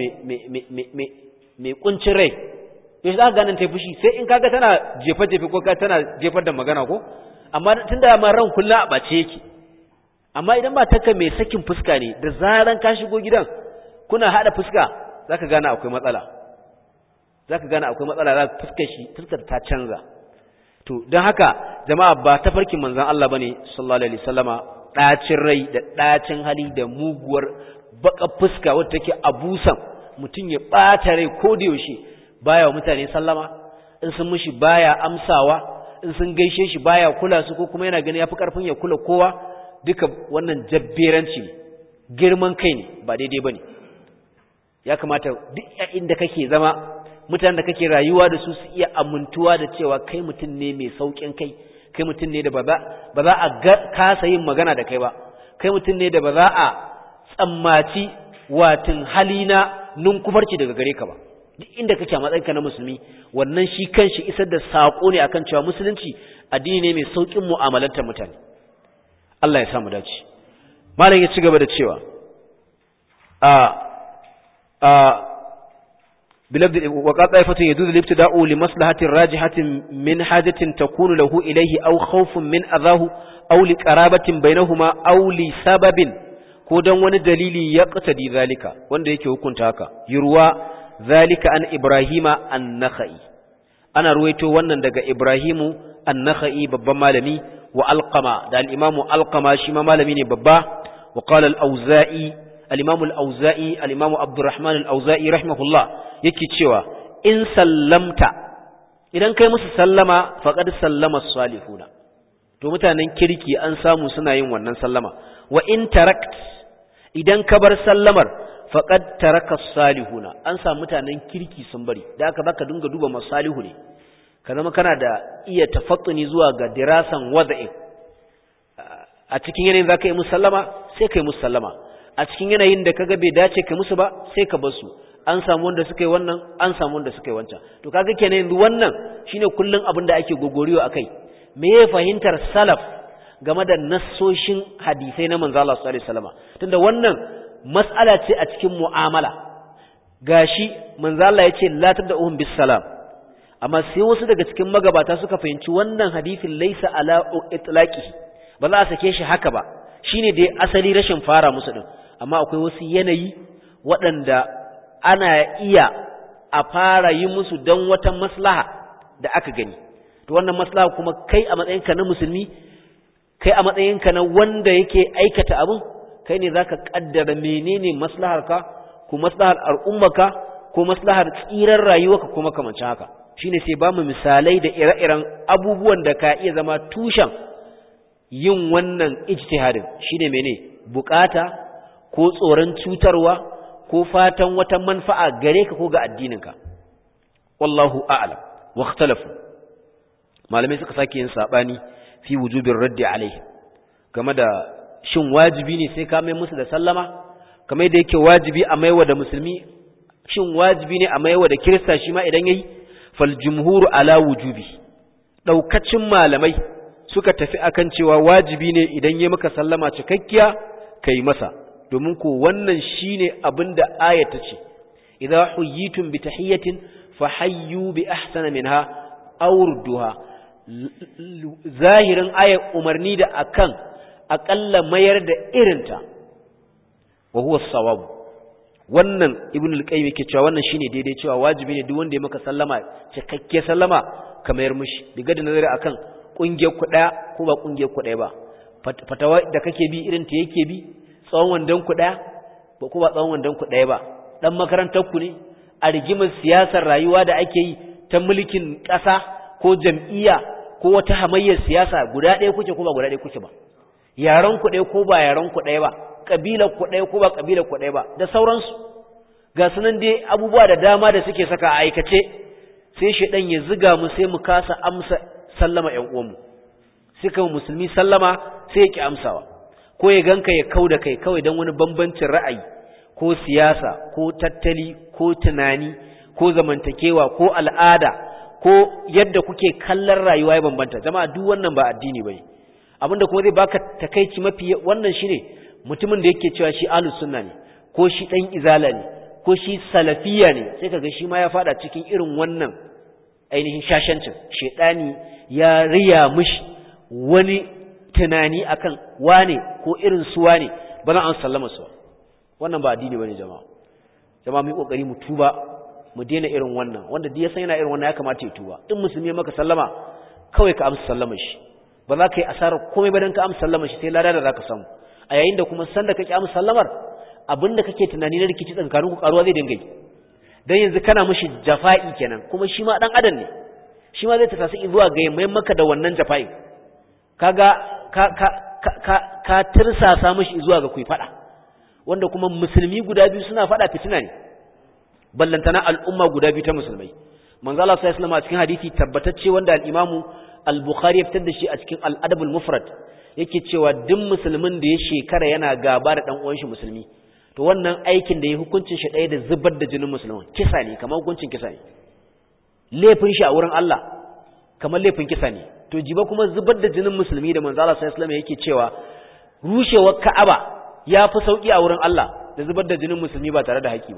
Speaker 1: mai kuncin rai yau za ka ganin ta fushi sai in kaga tana jefa-jefa ko tana jefar da magana ko amma tun da ma ran kullum a ɓace yake amma idan ba taka mai sakin fuska ne da zaran ka shigo gidan kuna haɗa fuska za ka gane akwai matsala za ka gane akwai matsala za fuskar shi fuskar ta canza to don haka jama'a ba ta farkin manzan Allah ba ne sallallahu alaihi wasallama ɗacin rai da ɗacin hali da muguwar baka fuska wadda take abusan mutum ya ɓata rai ko da yaushe baya wa mutane sallama in sun mishi baya amsawa in sun gaishe shi baya kula su ko kuma yana gani yafi karfin ya kula kowa duka wannan jabberanci ne girman kai ne ba daidai bane ya kamata duk inda kake zama mutanen da kake rayuwa da su su iya amintuwa da cewa kai mutum ne mai saukin kai kai mutum ne da ba za a kasa yin magana da kai ba kai mutum ne da ba za a tsammaci watin halina ninkufarci daga gare ka ba duk inda kake a matsayinka na musulmi wannan shi kanshi isar da sako ne akan cewa musulunci addini ne mai saukin mu'amalantar mutane Allah ya samu dace malam ya ci gaba da cewa a a بلفظ وقال طائفة يجوز الابتداء لمصلحة راجحة من حاجة تكون له إليه أو خوف من أذاه أو لقرابة بينهما أو لسبب كودن ون دليل يقتدي ذلك وان ديك وكنت هكا يروى ذلك عن إبراهيم النخعي أنا رويته وانا دقى إبراهيم النخعي ببا مالمي وألقما دا الإمام ألقما شما مالمي ببا وقال الأوزائي الإمام الأوزائي الإمام عبد الرحمن الأوزائي رحمه الله yake cewa in sallamta idan kai musu sallama faqad sallama salihuna to mutanen kirki an samu suna yin wannan sallama wa in tarakt idan ka bar sallamar faqad taraka salihuna an samu mutanen kirki sun bari da aka baka dinga duba masalihu ne ka zama kana da iya tafattuni zuwa ga dirasan wada'i a cikin yanayin zaka yi musallama sai kai musallama a cikin yanayin da kaga bai dace kai musu ba sai ka bar su an samu wanda suka yi wannan an samu wanda suka yi wancan to kaga kenan yanzu wannan shine kullun abin da ake gogoriyo akai me ya fahimtar salaf game da nassoshin hadisai na manzo Allah sallallahu alaihi wasallam tunda wannan mas'ala ce a cikin mu'amala gashi manzo Allah yace la tad'uhum bis salam amma sai wasu daga cikin magabata suka fahimci wannan hadisin laysa ala itlaqihi ba za a sake shi haka ba shine dai asali rashin fara musu din amma akwai wasu yanayi waɗanda ana iya a fara yi musu don wata maslaha da aka gani to wannan maslaha kuma kai a matsayinka na musulmi kai a matsayinka na wanda yake aikata abin kai ne zaka kaddara menene maslaharka ko maslahar al'ummarka ko maslahar tsirar rayuwarka kuma kamancin haka shine sai ba mu misalai da ire-iren abubuwan da ka iya zama tushen yin wannan ijtihadin shine mene bukata ko tsoron cutarwa ko fatan wata manfa'a gare ka ko ga addininka wallahu a'lam wa ikhtalafu malamai suka sake yin sabani fi wujubin raddi alaihi game da shin wajibi ne sai ka mai musu da sallama kamar da yake wajibi a maiwa da musulmi shin wajibi ne a maiwa da kirista shi ma idan yayi fal jumhuru ala wujubi daukacin malamai suka tafi akan cewa wajibi ne idan yayi maka sallama cikakkiya kai masa domin ko wannan shine abinda ayata ce idza huyitum bi tahiyatin fahayyu bi ahsana minha aw rudduha zahirin ayat umarni da akan aƙalla mayar da irinta wa huwa sawab wannan ibn al-qayyim yake cewa wannan shine daidai cewa wajibi ne duk wanda ya maka sallama cikakke sallama ka mayar mishi diga da nazari akan kungiyar ku daya ko ba kungiyar ku daya ba fatawa da kake bi irin ta yake bi tsawon wandan ku daya ba ko ba tsawon wandan ku daya ba dan makarantar ku ne a rigimar siyasar rayuwa da ake yi ta mulkin ƙasa ko jam'iyya ko wata hamayyar siyasa guda ɗaya kuke ko ba guda ɗaya kuke ba yaran ku ɗaya ko ba yaran ku ɗaya ba kabilar ku ɗaya ko ba kabilar ku ɗaya ba da sauransu ga sunan dai abubuwa da dama da suke saka a aikace sai shedan ya ziga mu sai mu kasa amsa sallama ƴan uwanmu sai kuma musulmi sallama sai ya ki amsawa ko ya ganka ya kauda kai kawai dan wani bambancin ra'ayi ko siyasa ko tattali ko tunani ko zamantakewa ko al'ada ko yadda kuke kallon rayuwa ya bambanta jama'a duk wannan ba addini bane abinda kuma zai baka takeici mafi wannan shine mutumin da yake cewa shi ahlus sunna ne ko shi dan izala ne ko shi salafiya ne sai kaga shi ma ya fada cikin irin wannan ainihin shashancin shedani ya riya mishi wani tunani akan wane ko irin su wane ba za an sallama su wannan ba addini bane jama'a jama'a mu yi kokari mu tuba mu daina irin wannan wanda duk ya san yana irin wannan ya kamata ya tuba in musulmi ya maka sallama kawai ka amsa sallama shi ba za ka yi asarar komai ba dan ka amsa sallama shi sai lada da za ka samu a yayin da kuma san da kake amsa sallamar abinda kake tunani na rikici tsakanin ku karuwa zai dinga yi dan yanzu kana mishi jafa'i kenan kuma shi ma dan adam ne shi ma zai ta tasu zuwa ga mai maka da wannan jafa'i kaga ka ka ka ka tirsasa mishi zuwa ga kuyi fada wanda kuma musulmi guda biyu suna fada fitina ne ballantana al'umma guda biyu ta musulmai manzo Allah sallallahu alaihi wasallam a cikin hadisi tabbatacce wanda al-Imam al-Bukhari ya fitar da shi a cikin al-Adab al-Mufrad yake cewa duk musulmin da ya shekara yana gaba da dan uwan shi musulmi to wannan aikin da ya hukuncin shi ɗaya da zubar da jinin musulman kisa ne kamar hukuncin kisa ne laifin shi a wurin Allah kamar laifin kisa ne to jiba kuma zubar da jinin musulmi da manzo Allah sallallahu alaihi wasallam yake cewa rushewar Ka'aba ya fi sauki a wurin Allah da zubar da jinin musulmi ba tare da haƙi ba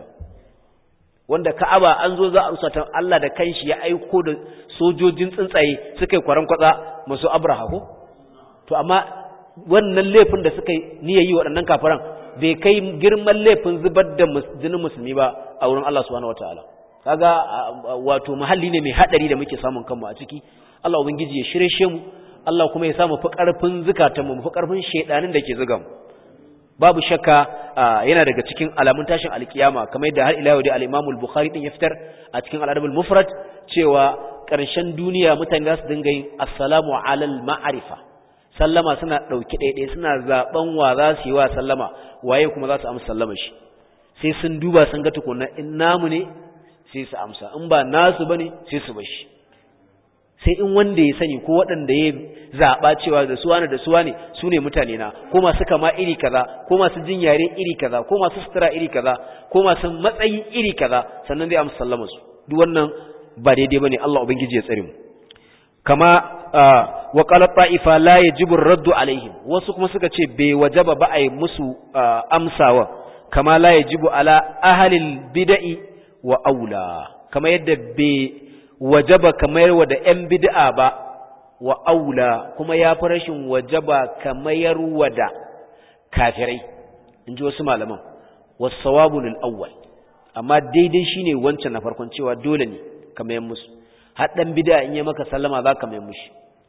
Speaker 1: wanda Ka'aba an zo za a rusa ta Allah da kanshi ya aiko da sojojin tsuntsaye suka yi kwaran kwatsa masu Abraha ko to amma wannan laifin da suka yi niyyar yi waɗannan kafiran bai kai girman laifin zubar da jinin musulmi ba a wurin Allah subhanahu wataala kaga wato muhalli ne mai hadari da muke samun kanmu a ciki Allah ubangiji ya shirye mu Allah kuma ya sa mu fi karfin zukatanmu mu fi karfin shedanin da ke zuga mu babu shakka yana daga cikin alamun tashin alkiyama kamar yadda har ila yau da al-Imam al-Bukhari din ya fitar a cikin al-Adab al-Mufrad cewa ƙarshen duniya mutane za su dinga yin assalamu alal ma'arifa sallama suna ɗauki ɗaiɗai suna zaɓen wa za su yi wa sallama waye kuma za su amsa sallama shi sai sun duba sun ga tukuna in namu ne sai su amsa in ba nasu ba ne sai su bashi sai in wanda ya sani ko waɗanda ya zaɓa cewa da suwa ne da suwa ne su ne mutane na ko masu kama iri kaza ko masu jin yare iri kaza ko masu sutura iri kaza ko masu matsayi iri kaza sannan zai amsa sallama su duk wannan ba daidai bane Allah ubangiji ya tsare mu kama wa qala ta'ifa la yajibu ar-raddu alaihim wasu kuma suka ce bai wajaba ba ai musu amsawa kama la yajibu ala ahli al-bid'i wa aula kama yadda bai wajaba kamar wa da yan bid'a ba wa aula kuma ya fi rashin wajaba kamayar wada kafirai in ji wasu malaman wasu sawabu awwal amma daidai shine wancan na farkon cewa dole ne kamayan musu har dan bid'a in ya maka sallama za ka mai mushi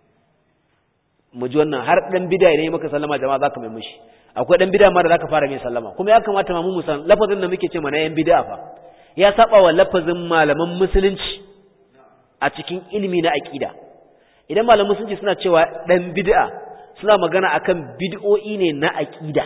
Speaker 1: mu ji wannan har dan bid'a idan ya maka sallama jama'a za ka mai mushi akwai dan bid'a ma da zaka fara mai sallama kuma ya kamata ma mu san lafazin da muke ce mana yan bid'a fa ya saba wa lafazin malaman musulunci a cikin ilimi na aqida idan malaman musulunci suna cewa dan bid'a suna magana akan bid'o'i ne na aqida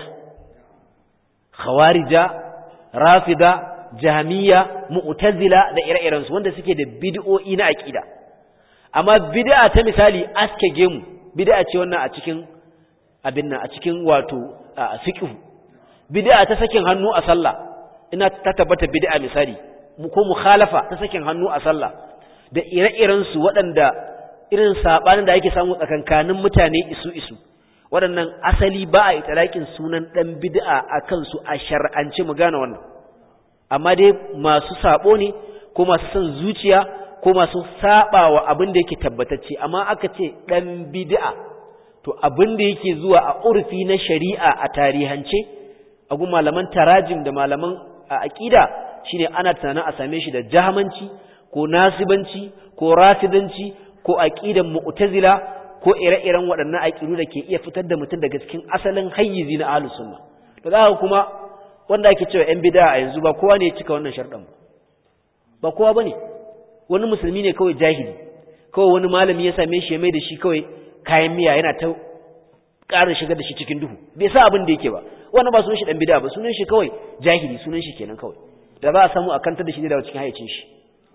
Speaker 1: khawarija rafida jahmiya mu'tazila da ire-iren su wanda suke da bid'o'i na aqida amma bid'a ta misali aske gemu bid'a ce wannan a cikin abin nan a cikin wato fiqh bid'a ta sakin hannu a sallah ina ta tabbata bid'a misali ko mukhalafa ta sakin hannu a sallah da ire-iren su waɗanda irin sabanin da ake samu tsakankanin mutane isu isu waɗannan asali ba a italakin sunan dan bid'a akan su a shar'ance mu gane wannan amma dai masu sabo ne ko masu son zuciya ko masu sabawa abin da yake tabbatacce amma aka ce dan bid'a to abin da yake zuwa a urfi na shari'a a tarihance a gun malaman tarajim da malaman aqida shine ana tunanin a same shi da jahamanci ko nasibanci ko rafidanci ko aqidan mu'tazila ko ire-iren waɗannan aqidu da ke iya fitar da mutum daga cikin asalin hayyizi na ahlus sunna to zaka kuma wanda ake cewa yan bid'a a yanzu ba kowa ne ya cika wannan sharɗan ba kowa bane wani musulmi ne kawai jahili kawai wani malami ya same shi ya mai da shi kawai kayan miya yana ta ƙara shigar da shi cikin duhu bai sa abin da yake ba wannan ba sunan shi dan bid'a ba sunan shi kawai jahili sunan shi kenan kawai da za a samu a kantar da shi daga cikin hayyacin shi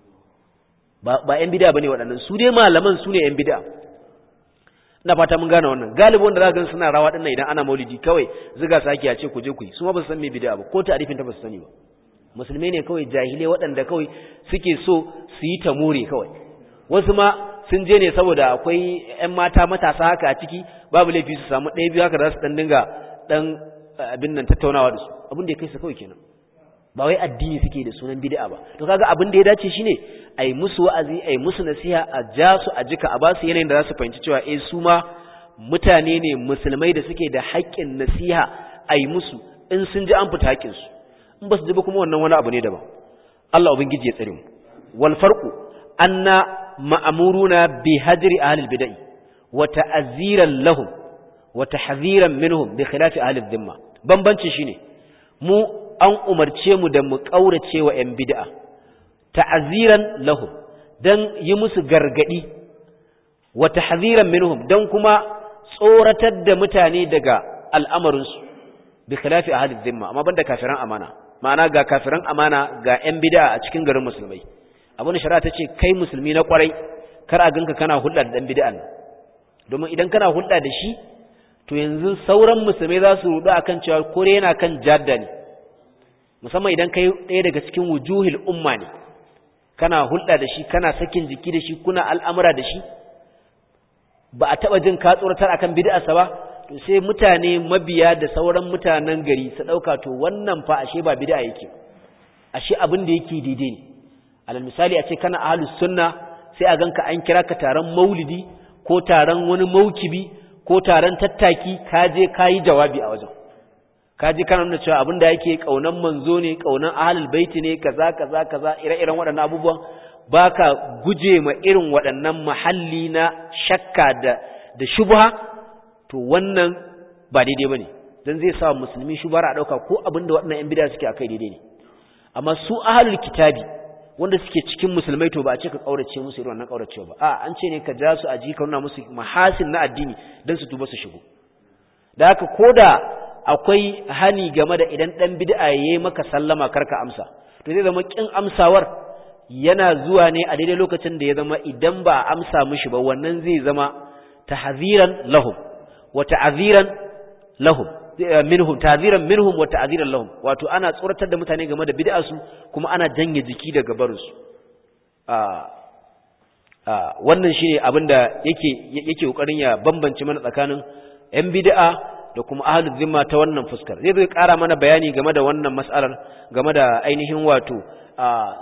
Speaker 1: ba ba yan bid'a bane waɗannan su dai malaman su ne yan bid'a ina fata mun gane wannan galibi wanda za ga suna rawa dinnan idan ana maulidi kawai ziga saki a ce ku je ku yi su ma ba su san me bid'a ba ko ta'arifin ta ba su sani ba musulmai ne kawai jahilai waɗanda kawai suke so su yi ta more kawai wasu ma sun je ne saboda akwai ‘yan mata matasa haka a ciki babu laifi su samu ɗaya biyu haka za su ɗan dinga ɗan abin nan tattaunawa da su abin da ya kai su kawai kenan ba wai addini suke da sunan bid'a ba to kaga abin da ya dace shine a yi musu wa'azi a yi musu nasiha a ja su a jika a ba su yanayin da za su fahimci cewa eh su ma mutane ne musulmai da suke da haƙƙin nasiha a yi musu in sun ji an fita haƙƙinsu in ba su ji ba kuma wannan wani abu ne daban Allah ubangiji ya tsare mu wal farqu anna ma'amuruna bi hajri ahlil bid'ah wa ta'ziran lahum wa tahdhiran minhum bi khilafi ahlil dhimma bambanci shine mu an umarce mu da mu kaurace wa yan bid'a ta'ziran lahum dan yi musu gargadi wa tahdhiran minhum dan kuma tsoratar da mutane daga al'amarinsu bi khilafi ahlil dhimma amma banda kafiran amana ma'ana ga kafiran amana ga yan bid'a a cikin garin musulmai abin shari'a ta ce kai musulmi na kwarai kar a ganka kana hulɗa da ɗan bid'an domin idan kana hulɗa da shi to yanzu sauran musulmai za su rudu akan cewa kore yana kan jadda ne musamman idan kai ɗaya daga cikin wujuhil umma ne kana hulɗa da shi kana sakin jiki da shi kuna al'amura da shi ba a taɓa jin ka tsoratar akan bid'arsa ba to sai mutane mabiya da sauran mutanen gari su ɗauka to wannan fa ashe ba bid'a yake ashe abin da yake daidai ne alal misali a ce kana ahlus sunna sai a ganka an kira ka taron maulidi ko taron wani maukibi ko taron tattaki ka je ka yi jawabi a wajen ka je kana nuna cewa abin da yake kaunan manzo ne kaunan ahlul baiti ne kaza kaza kaza ire-iren waɗannan abubuwan baka guje ma irin waɗannan mahalli na shakka da da shubha to wannan ba daidai bane dan zai sa musulmi shubara a dauka ko abin da waɗannan yan bid'a suke akai daidai ne amma su ahlul kitabi wanda suke cikin musulmai to ba a ce ka kaurace musu irin wannan kauracewa ba a an ce ne ka ja su a ji ka nuna musu mahasin na addini dan su tuba su shigo da haka koda akwai hani game da idan dan bid'a yayi maka sallama karka amsa to zai zama kin amsawar yana zuwa ne a daidai lokacin da ya zama idan ba a amsa mishi ba wannan zai zama tahziran lahum wa ta'ziran lahum minhum ta'ziran minhum wa ta'ziran lahum wato ana tsoratar da mutane game da bid'a su kuma ana janye jiki daga barin su wannan shine abinda yake yake kokarin ya bambance mana tsakanin yan bid'a da kuma ahlul zimma ta wannan fuskar zai zai kara mana bayani game da wannan mas'alar game da ainihin wato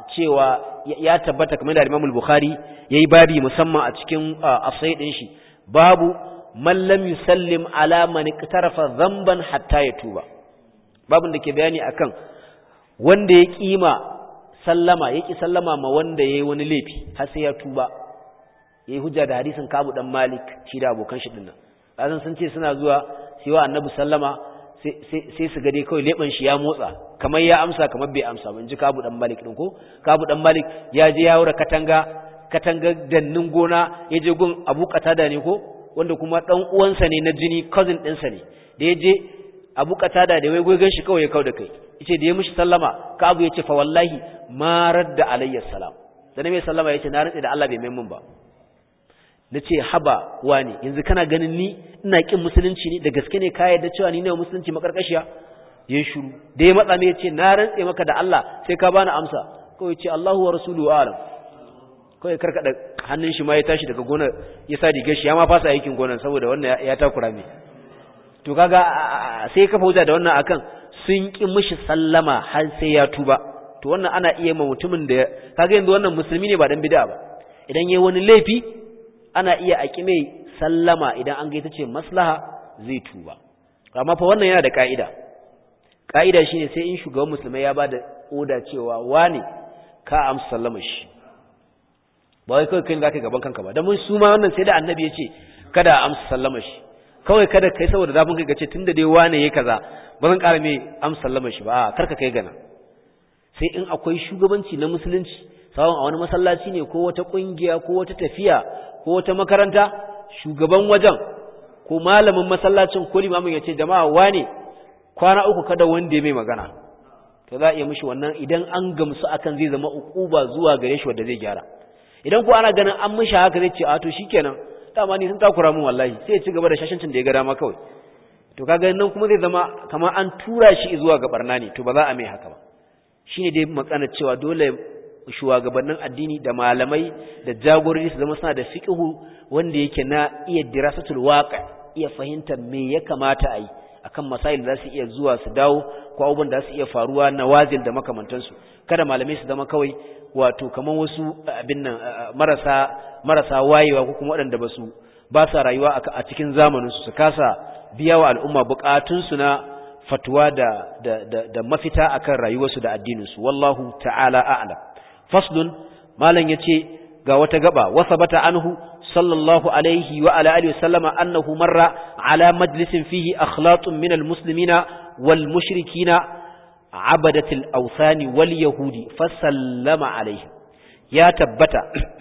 Speaker 1: cewa ya tabbata kamar da Imam al-Bukhari yayi babi musamman a cikin asai din shi babu man lam yusallim ala man iktarafa dhanban hatta yatuba babun da ke bayani akan wanda ya kima sallama ya ki sallama ma wanda yayi wani laifi har sai ya tuba yayi hujja da hadisin Kabu dan Malik shi da abokan shi dinnan azan sun ce suna zuwa sai wa annabi sallama sai su gade kawai leban shi ya motsa kamar ya amsa kamar bai amsa ba in ji Kabu dan Malik din ko Kabu dan Malik ya je ya wura katanga katanga dannin gona ya je gun Abu Qatada ne ko wanda kuma dan uwansa ne na jini cousin ɗinsa ne da ya je Abu Qatada da wai goyen shi kawai ya kau da kai yace da ya mishi sallama Kabu yace fa wallahi ma radda alayya salam da mai sallama yace na rantsi da Allah bai mai mun ba nace haba wani yanzu kana ganin ni ina kin musulunci ne da gaske ne ka yarda cewa ni ne musulunci makarkashiya ya shiru da ya matsa me yace na rantse maka da Allah sai ka bani amsa kawai yace Allahu wa rasuluhu alam kawai karkada hannun shi ma ya tashi daga gonar ya sa digar shi ya ma fasa aikin gonar saboda wannan ya takura me to kaga sai ka fauza da wannan akan sun ki mishi sallama har sai ya tuba to wannan ana iya ma mutumin da kaga yanzu wannan musulmi ne ba dan bid'a ba idan yayi wani laifi ana iya a mai sallama idan an ga ita ce maslaha zai tuba amma fa wannan yana da ka'ida ka'ida shine sai in shugaban musulmai ya bada oda cewa wane ka amsa sallama shi ba wai kawai kai zaka gaban kanka ba dan mun su ma wannan sai da annabi ya ce kada amsa sallama shi kawai kada kai saboda zafin kai gace tunda dai wane yayi kaza ba zan ƙara mai amsa sallama shi ba karka kai gana sai in akwai shugabanci na musulunci sawon a wani masallaci ne ko wata kungiya ko wata tafiya ko wata makaranta shugaban wajen ko malamin masallacin ko limamin ya ce jama'a wane kwana uku kada wanda ya mai magana to za a iya mishi wannan idan an gamsu akan zai zama ukuba zuwa gare shi wanda zai gyara idan ko ana ganin an mishi haka zai ce a to shikenan dama ni sun takura min wallahi sai ya ci gaba da shashancin da ya ga dama kawai to kaga nan kuma zai zama kamar an tura shi zuwa ga barna ne to ba za a mai haka ba shine dai makana cewa dole shugabannin addini da malamai da jagorori su zama suna da fiqhu wanda yake na iya dirasatul waqi iya fahimtar me ya kamata a yi akan masail da su iya zuwa su dawo ko abubuwan da su iya faruwa na wazil da makamantansu kada malamai su zama kawai wato kamar wasu abin nan marasa marasa wayewa ko kuma waɗanda ba su ba sa rayuwa a cikin zamanin su su kasa biya wa al'umma bukatunsu na fatuwa da, da, da, da mafita akan rayuwarsu da addininsu wallahu ta'ala a'lam faslun malam yace ga wata gaba wasabata anhu sallallahu alaihi wa ala alihi wasallama annahu marra ala majlisin fihi akhlatun min almuslimina wal mushrikina abadatil awthani wal yahudi fasallama alaihi ya tabbata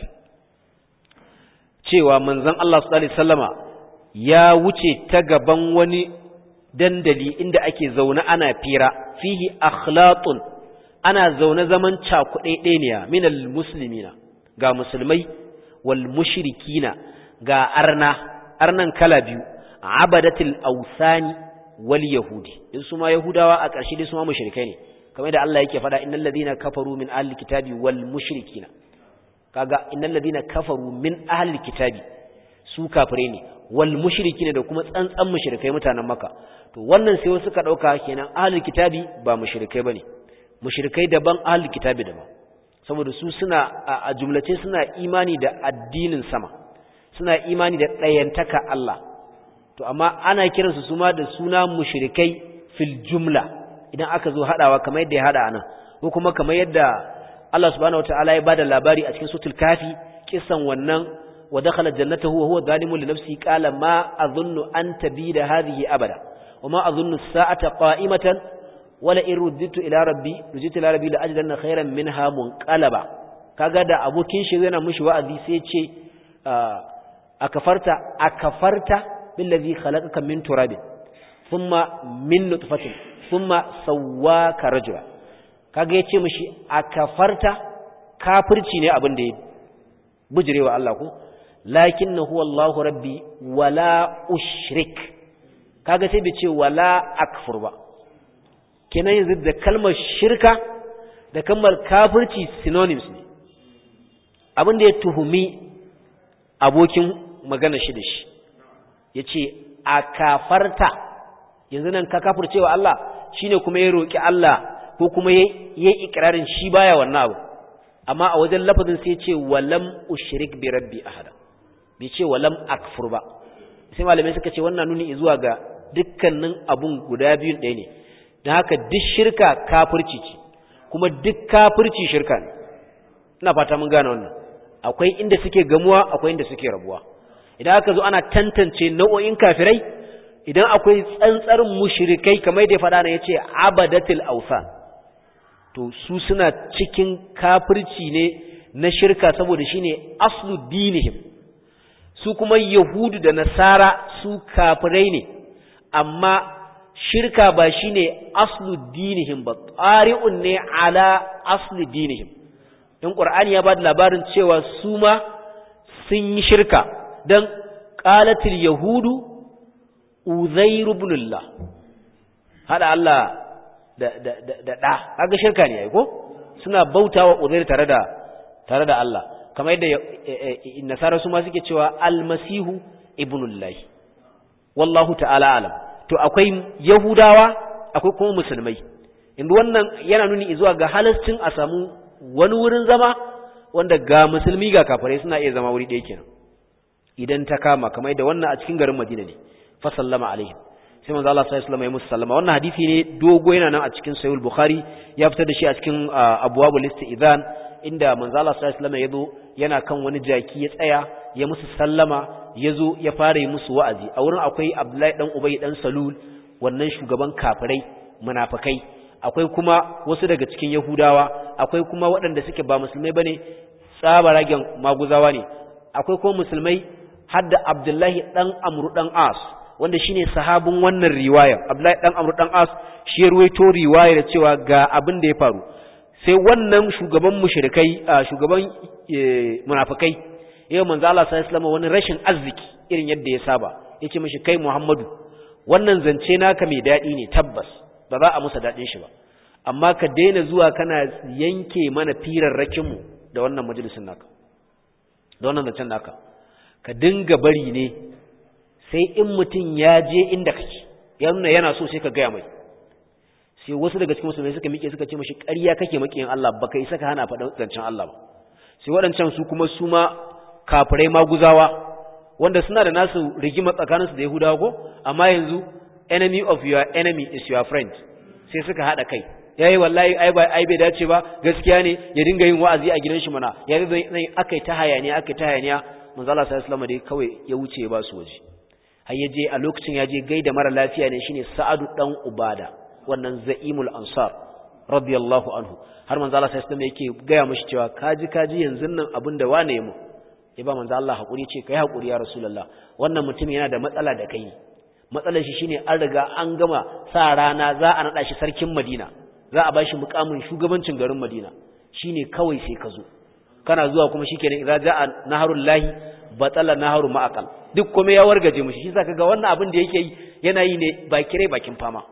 Speaker 1: cewa manzon Allah sallallahu alaihi wasallama ya wuce ta gaban wani dandali inda ake zaune ana fira fihi akhlatun ana zaune zaman cakuɗeɗeniya minal muslimina ga musulmai wal mushrikina ga arna arnan kala biyu abadatil ausani wal yahudi in su ma yahudawa a ƙarshe dai su ma mushrikai ne kamar da Allah yake faɗa innal ladina kafaru min ahli kitabi wal mushrikina kaga innal ladina kafaru min ahli kitabi su kafire ne wal mushrikina da kuma tsantsan mushrikai mutanen maka to wannan sai wasu ka dauka kenan ahli kitabi ba mushrikai bane mushrikai daban ahli kitabi daban saboda su suna a jumlace suna imani da addinin sama suna imani da ɗayantaka Allah to amma ana kiransu su ma da suna mushrikai fil jumla idan aka zo hadawa kamar yadda ya hada anan ko kuma kamar yadda Allah subhanahu wataala ya bada labari a cikin suratul kafi kisan wannan wa dakhala jannatahu wa huwa zalimun li nafsihi qala ma adhunnu an tabida hadhihi abada wa ma adhunnu as-sa'ata qa'imatan wala in rudditu ila rabbi rudditu ila rabbi la ajidanna khayran minha munqalaba kaga da abokin shi yana mushi wa'azi sai ce akafarta akafarta billazi khalaqaka min turabin thumma min nutfatin thumma sawwaka rajula kaga yace mishi akafarta kafirci ne abin da ya bujirewa Allah ko lakinnahu wallahu rabbi wala ushrik kaga sai bai ce wala akfur ba kenan yanzu da kalmar shirka da kalmar kafirci synonyms ne abin da ya tuhumi abokin magana shi da shi ya ce a kafarta yanzu nan ka kafircewa Allah shine kuma ya roƙi Allah ko kuma ya yi ikirarin shi baya wannan abu amma a wajen lafazin sai ce walam ushrik bi rabbi ahada bai ce walam akfur ba sai malamai suka ce wannan nuni zuwa ga dukkanin abun guda biyun ɗaya ne don haka duk shirka kafirci ce kuma duk kafirci shirka ne ina fata mun gane wannan akwai inda suke gamuwa akwai inda suke rabuwa idan aka zo ana tantance nau'o'in kafirai idan akwai tsantsar mushrikai kamar da ya faɗa na yace abadatul awsan to su suna cikin kafirci ne na shirka saboda shine aslu dinihim su kuma yahudu da nasara su kafirai ne amma shirka ba shine aslu dinihim ba tsari'un ne ala aslu dinihim in qur'ani ya ba da labarin cewa su ma sun yi shirka dan qalatil yahudu uzair ibn allah hada Allah da da da da kaga shirka ne ai ko suna bautawa uzair tare da tare da Allah kamar yadda nasara su ma suke cewa almasihu ibnullahi wallahu ta'ala alam to akwai yahudawa akwai kuma musulmai inda wannan yana nuni zuwa ga halascin a samu wani wurin zama wanda ga musulmi ga kafirai suna iya zama wuri ɗaya kenan idan ta kama kamar yadda wannan a cikin garin Madina ne fa sallama alaihim sai manzo Allah sallallahu alaihi wasallam ya musu sallama wannan hadisi ne dogo yana nan a cikin sahih bukhari ya fitar da shi a cikin abwabul istizan inda manzo Allah sallallahu alaihi wasallam ya zo yana kan wani jaki ya tsaya ya musu sallama ya zo ya fara yi musu wa'azi a wurin akwai Abdullahi dan Ubay dan Salul wannan shugaban kafirai munafikai akwai kuma wasu daga cikin Yahudawa akwai kuma waɗanda suke ba musulmai bane tsabaragen maguzawa ne akwai kuma musulmai hadda Abdullahi dan Amru dan As wanda shine sahabin wannan riwaya Abdullahi dan Amru dan As shi ya ruwaito riwayar cewa ga abin da ya faru sai wannan shugaban mushrikai shugaban munafikai yau manzo Allah sallallahu alaihi wasallam wani rashin arziki irin yadda ya saba yace mishi kai Muhammadu wannan zance naka mai dadi ne tabbas ba za a musa dadin shi ba amma ka daina zuwa kana yanke mana firarrakin mu da wannan majalisin naka da wannan zancen naka ka dinga bari ne sai in mutum ya je inda kake yana yana so sai ka gaya mai sai wasu daga cikin musulmai suka miƙe suka ce mashi ƙarya kake makiyin Allah baka isa ka hana faɗa zancen Allah ba sai waɗancan su kuma su ma kafirai maguzawa wanda suna da nasu rigima tsakaninsu da Yahudawa ko amma yanzu enemy of your enemy is your friend sai suka haɗa kai yayi wallahi ai ba ai bai dace ba gaskiya ne ya dinga yin wa'azi a gidan shi mana ya zai akai ta hayaniya akai ta hayaniya manzo Allah sallallahu alaihi wasallam dai kawai ya wuce ba su waje har ya je a lokacin ya je gaida mara lafiya ne shine Sa'adu dan Ubada wannan za'imul ansar radiyallahu anhu har manzo Allah sai sai yake gaya mishi cewa kaji kaji yanzu nan abin da wane mu ya ba manzo Allah hakuri ce kai hakuri ya rasulullah wannan mutum yana da matsala da kai matsalar shi shine an riga an gama sa rana za a nada shi sarkin Madina za a bashi mukamin shugabancin garin Madina shine kawai sai ka zo kana zuwa kuma shikenan idza ja'a naharul lahi batala naharu ma'aqal duk kuma ya wargaje mushi shi zaka ga wannan abin da yake yi yana yi ne ba kire bakin fama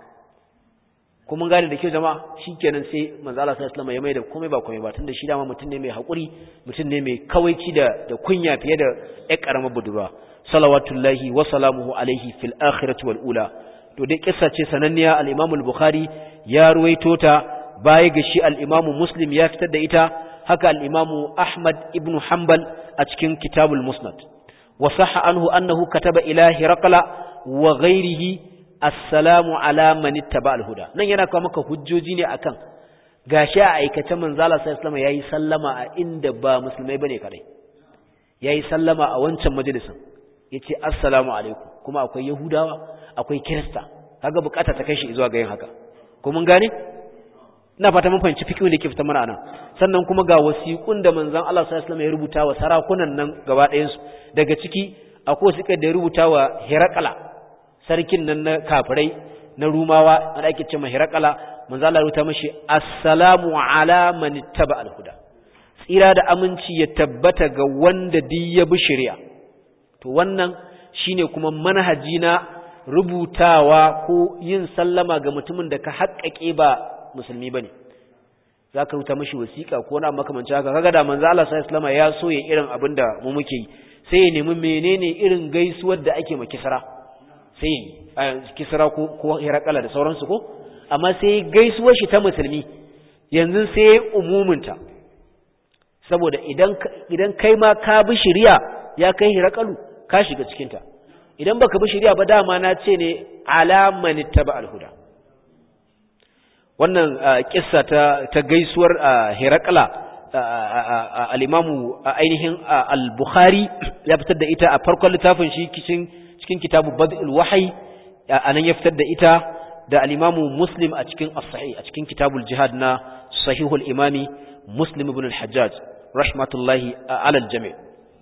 Speaker 1: kuma gane da kyau jama'a shikenan sai manzo Allah sallallahu alaihi wasallam ya mai da komai ba komai ba tunda shi dama mutum ne mai hakuri mutum ne mai kawaici da da kunya fiye da ƴar karamar budurwa salawatullahi wa salamuhu alaihi fil akhirati wal ula to dai kissa ce sananniya al-Imam al-Bukhari ya ruwaito ta baya ga shi al-Imam Muslim ya fitar da ita haka al-Imam Ahmad ibn Hanbal a cikin Kitabul Musnad wa sahha anhu annahu kataba ila Hiraqla wa ghairihi assalamu ala man ittaba al-huda nan yana kawo maka hujjoji ne akan gashi a aikace manzo Allah sallallahu alaihi yayi sallama a inda ba musulmai bane kadai yayi sallama a wancan majalisin yace assalamu alaikum kuma akwai yahudawa akwai kirista kaga bukata ta kai shi zuwa ga yin haka ko mun gane ina fata mun fahimci fikihu da ke fita mana anan sannan kuma ga wasiƙun da manzon Allah sallallahu alaihi ya rubuta wa sarakunan nan gaba ɗayan su daga ciki akwai wasiƙar da ya rubuta wa Herakala sarkin nan na kafirai na rumawa wanda ake cewa hirakala manzo Allah rubuta mashi assalamu ala man ittaba al-huda tsira da aminci ya tabbata ga wanda duk ya bi shari'a to wannan shine kuma manhaji na rubutawa ko yin sallama ga mutumin da ka haƙƙaƙe ba musulmi bane zaka rubuta mashi wasiƙa ko na makamancin haka kaga da manzo Allah sallallahu alaihi ya so ya irin abin da mu muke yi sai ya nemi menene irin gaisuwar da ake ma kisra sai kisra ko ko hirakala da sauransu ko amma sai gaisuwar shi ta musulmi yanzu sai umuminta saboda idan idan kai ma ka bi shari'a ya kai hirakalu ka shiga cikin ta idan baka bi shari'a ba dama na ce ne alaman ittaba al-huda wannan kissa ta ta gaisuwar Herakla al-Imamu ainihin al-Bukhari ya fitar da ita a farkon littafin shi cikin cikin kitabu Bad'ul Wahyi anan ya fitar da ita da al-Imamu Muslim a cikin as-Sahih a cikin kitabul Jihad na Sahihul Imami Muslim ibn al-Hajjaj rahmatullahi ala al-jami'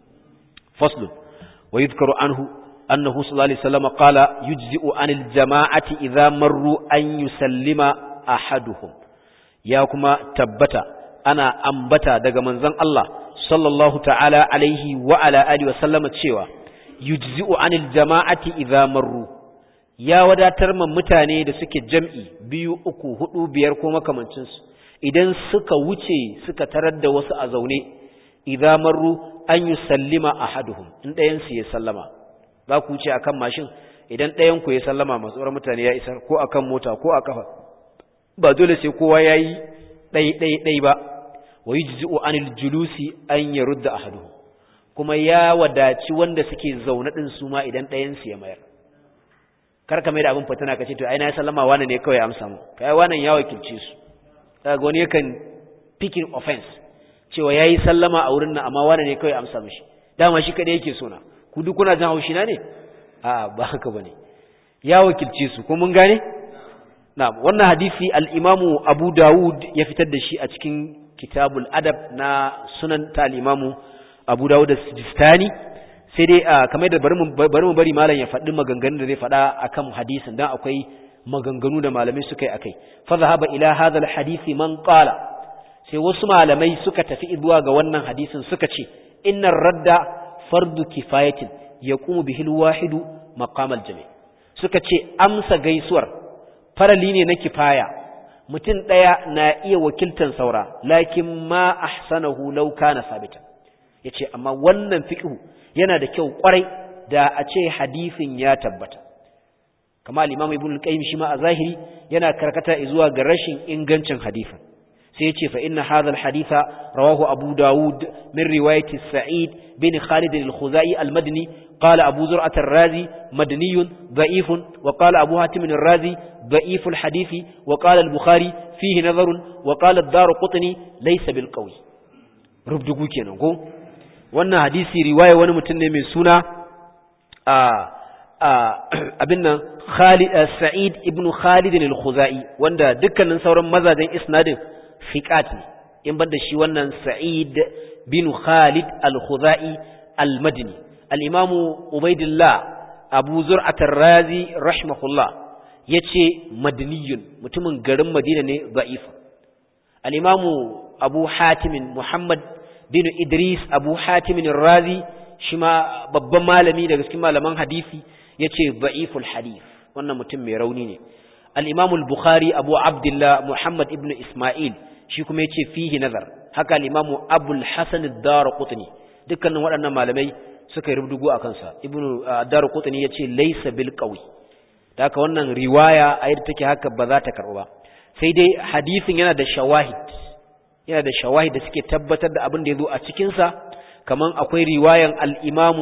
Speaker 1: fasl wa yadhkaru anhu annahu sallallahu alaihi wasallam qala yujzi'u anil jama'ati idha marru an yusallima ahaduhum ya kuma tabbata ana ambata daga manzon Allah sallallahu ta'ala alaihi wa ala alihi wa sallama cewa yujzi'u anil jama'ati idza marru ya wadatar man mutane da suke jam'i biyu uku hudu biyar ko makamancin su idan suka wuce suka tarar da wasu a zaune idza marru an yusallima ahaduhum in ɗayan su ya sallama za ku wuce akan mashin idan ɗayan ku ya sallama masu mutane ya isar ko akan mota ko a kafa ba dole sai kowa ya yi ɗai-ɗai-ɗai ba wa yi jizi'u anil julusi an ya rudda a hadu kuma ya wadaci wanda suke zaune ɗin su ma idan ɗayansu ya mayar kar ka mai da abin fatana ka ce to ai na ya sallama wani ne kawai amsa mu kai wannan ya wakilce su kaga wani yakan picking offense cewa yayi sallama a wurin nan amma wani ne kawai amsa mishi dama shi kadai yake so na ku duk kuna jin haushi na ne a ba haka bane ya wakilce su ko mun gane Na'am, wannan hadisi al'imamu Abu Dawud ya fitar da shi a cikin kitabul adab na sunan ta al'imamu Abu Dawud da Sijistani, sai dai a kamar da bari mu bari malam ya faɗi maganganun da zai faɗa a kan hadisin don akwai maganganu da malamai suka yi a kai. Faza haɓa ila hadal hadisi man ƙala, sai wasu malamai suka tafi zuwa ga wannan hadisin suka ce, innan radda fardu kifayatin ya kuma bihil wahidu maqamal jami. Suka ce amsa gaisuwar farali ne na kifaya mutum ɗaya na iya wakiltan saura lakin ma ahsanahu law kana sabitan yace amma wannan fiqhu yana da kyau kwarai da a ce hadisin ya tabbata kama al-imam ibn al-qayyim shi ma a zahiri yana karkata zuwa ga rashin ingancin hadisin sai yace fa inna hadha al-haditha rawahu abu daud min riwayati sa'id bin khalid al-khuzai al-madni قال أبو زرعة الرازي مدني ضعيف وقال أبو هاتم الرازي ضعيف الحديث وقال البخاري فيه نظر وقال الدار قطني ليس بالقوي ربدقو كينا نقول وانا حديثي رواية وانا متنة من سنة abinnan Sa'id ibn Khalid al-Khuzai wanda dukkanin sauran mazajen isnadin fiqat ne in banda shi wannan Sa'id bin Khalid al-Khuzai al-Madini al-Imam Ubaidillah Abu Zur'at ar-Razi rahimahullah yace madaniyun mutumin garin Madina ne da'if al-Imam Abu Hatim Muhammad bin Idris Abu Hatim ar-Razi shi ma babban malami daga cikin malaman hadisi yace da'iful hadith wannan mutum mai rauni ne al-Imam al-Bukhari Abu Abdullah Muhammad ibn Isma'il shi kuma yace fihi nazar haka al-Imam Abu al-Hasan ad-Darqutni dukkanin waɗannan malamai suka yi rubdugu a kansa ibn ad-Darqutni yace laysa bil qawi da haka wannan riwaya a yadda take haka ba za ta karɓu ba sai dai hadisin yana da shawahid yana da shawahid da suke tabbatar da abin da ya zo a cikinsa kaman akwai riwayan al'imamu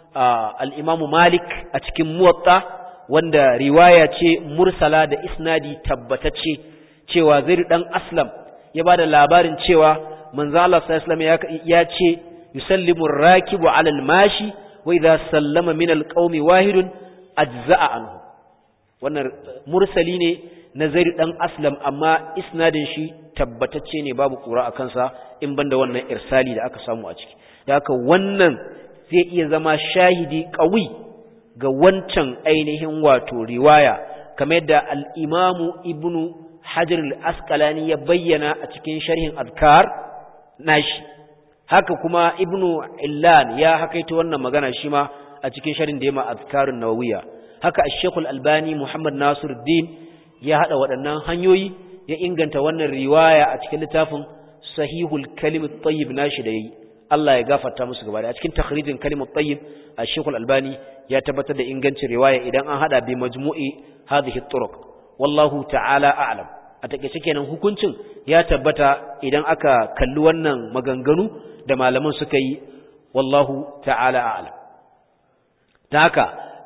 Speaker 1: al'imamu malik a cikin muwatta wanda riwaya ce mursala da isnadi tabbatacce cewa zai ɗan aslam ya ba da labarin cewa manzo Allah sallallahu ya ce yusallimu rakibu alal mashi wa idza sallama min alqaumi wahidun ajza'a anhu wannan mursali ne na zaidu dan aslam amma isnadin shi tabbatacce ne babu kura a kansa in banda wannan irsali da aka samu a ciki da haka wannan zai iya zama shahidi qawi ga wancan ainihin wato riwaya kamar yadda al-imamu ibnu hajar al-asqalani ya bayyana a cikin sharhin azkar nashi haka kuma ibnu illan ya hakaita wannan magana shi ma a cikin sharhin da ya ma azkarun nawawiyya haka ash-shaykh al-albani muhammad nasiruddin ya haɗa waɗannan hanyoyi ya inganta wannan riwaya a cikin littafin sahihul kalimut tayyib nashi da yayi Allah ya gafarta musu gaba da a cikin takhrijin kalimut tayyib Sheikh Al-Albani ya tabbatar da ingancin riwaya idan an hada bi majmu'i hadhihi turuq wallahu ta'ala a'lam a takeice kenan hukuncin ya tabbata idan aka kalli wannan maganganu da malaman suka yi wallahu ta'ala a'lam ta haka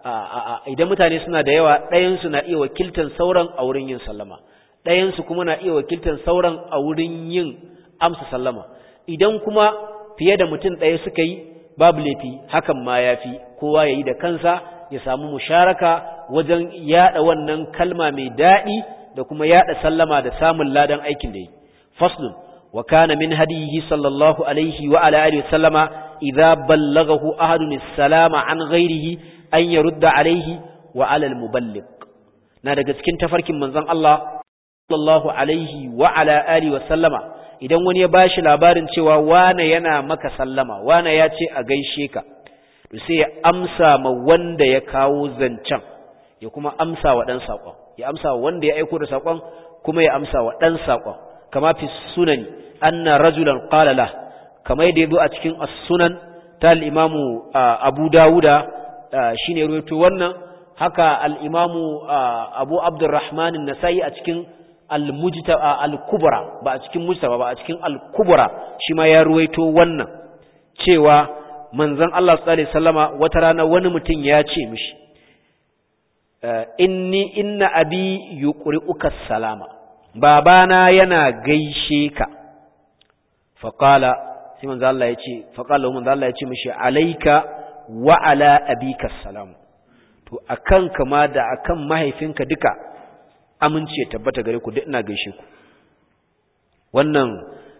Speaker 1: idan mutane suna da yawa ɗayansu na iya wakiltan sauran a wurin yin sallama ɗayansu kuma na iya wakiltan sauran a wurin yin amsa sallama idan kuma fiye da mutum ɗaya suka yi babu laifi hakan ma ya fi kowa ya yi da kansa ya samu musharaka wajen yaɗa wannan kalma mai daɗi da kuma yaɗa sallama da samun ladan aikin da yi faslun wa kana min hadihi sallallahu alaihi wa ala alihi sallama idza ballagahu ahadun salama an ghairihi an yarudda alaihi wa ala al-muballigh na daga cikin tafarkin manzon Allah sallallahu alaihi wa ala alihi wa sallama idan wani ya bashi labarin cewa wane yana maka sallama wane ya ce a gaishe ka to sai ya amsa ma wanda ya kawo zancen ya kuma amsa wa dan sakon ya amsa wa wanda ya aiko da sakon kuma ya amsa wa dan sakon kama fi sunani anna rajulan qala la kama yadda yazo a cikin as-sunan ta al-imamu Abu Dawuda shine ruwaito wannan haka al-imamu Abu Abdurrahman an-Nasai a cikin al-mujta al-kubra ba a cikin mujtaba ba a cikin al-kubra shi ma ya ruwaito wannan cewa manzon Allah sallallahu alaihi wasallama wata rana wani mutum ya ce mishi inni inna abi yuqri'uka salama babana yana gaishe ka faqala sai manzo Allah ya ce faqala manzo Allah ya ce mishi alayka wa ala abika salam to akan kama da akan mahaifinka duka amince tabbata gare ku duk ina gaishe ku wannan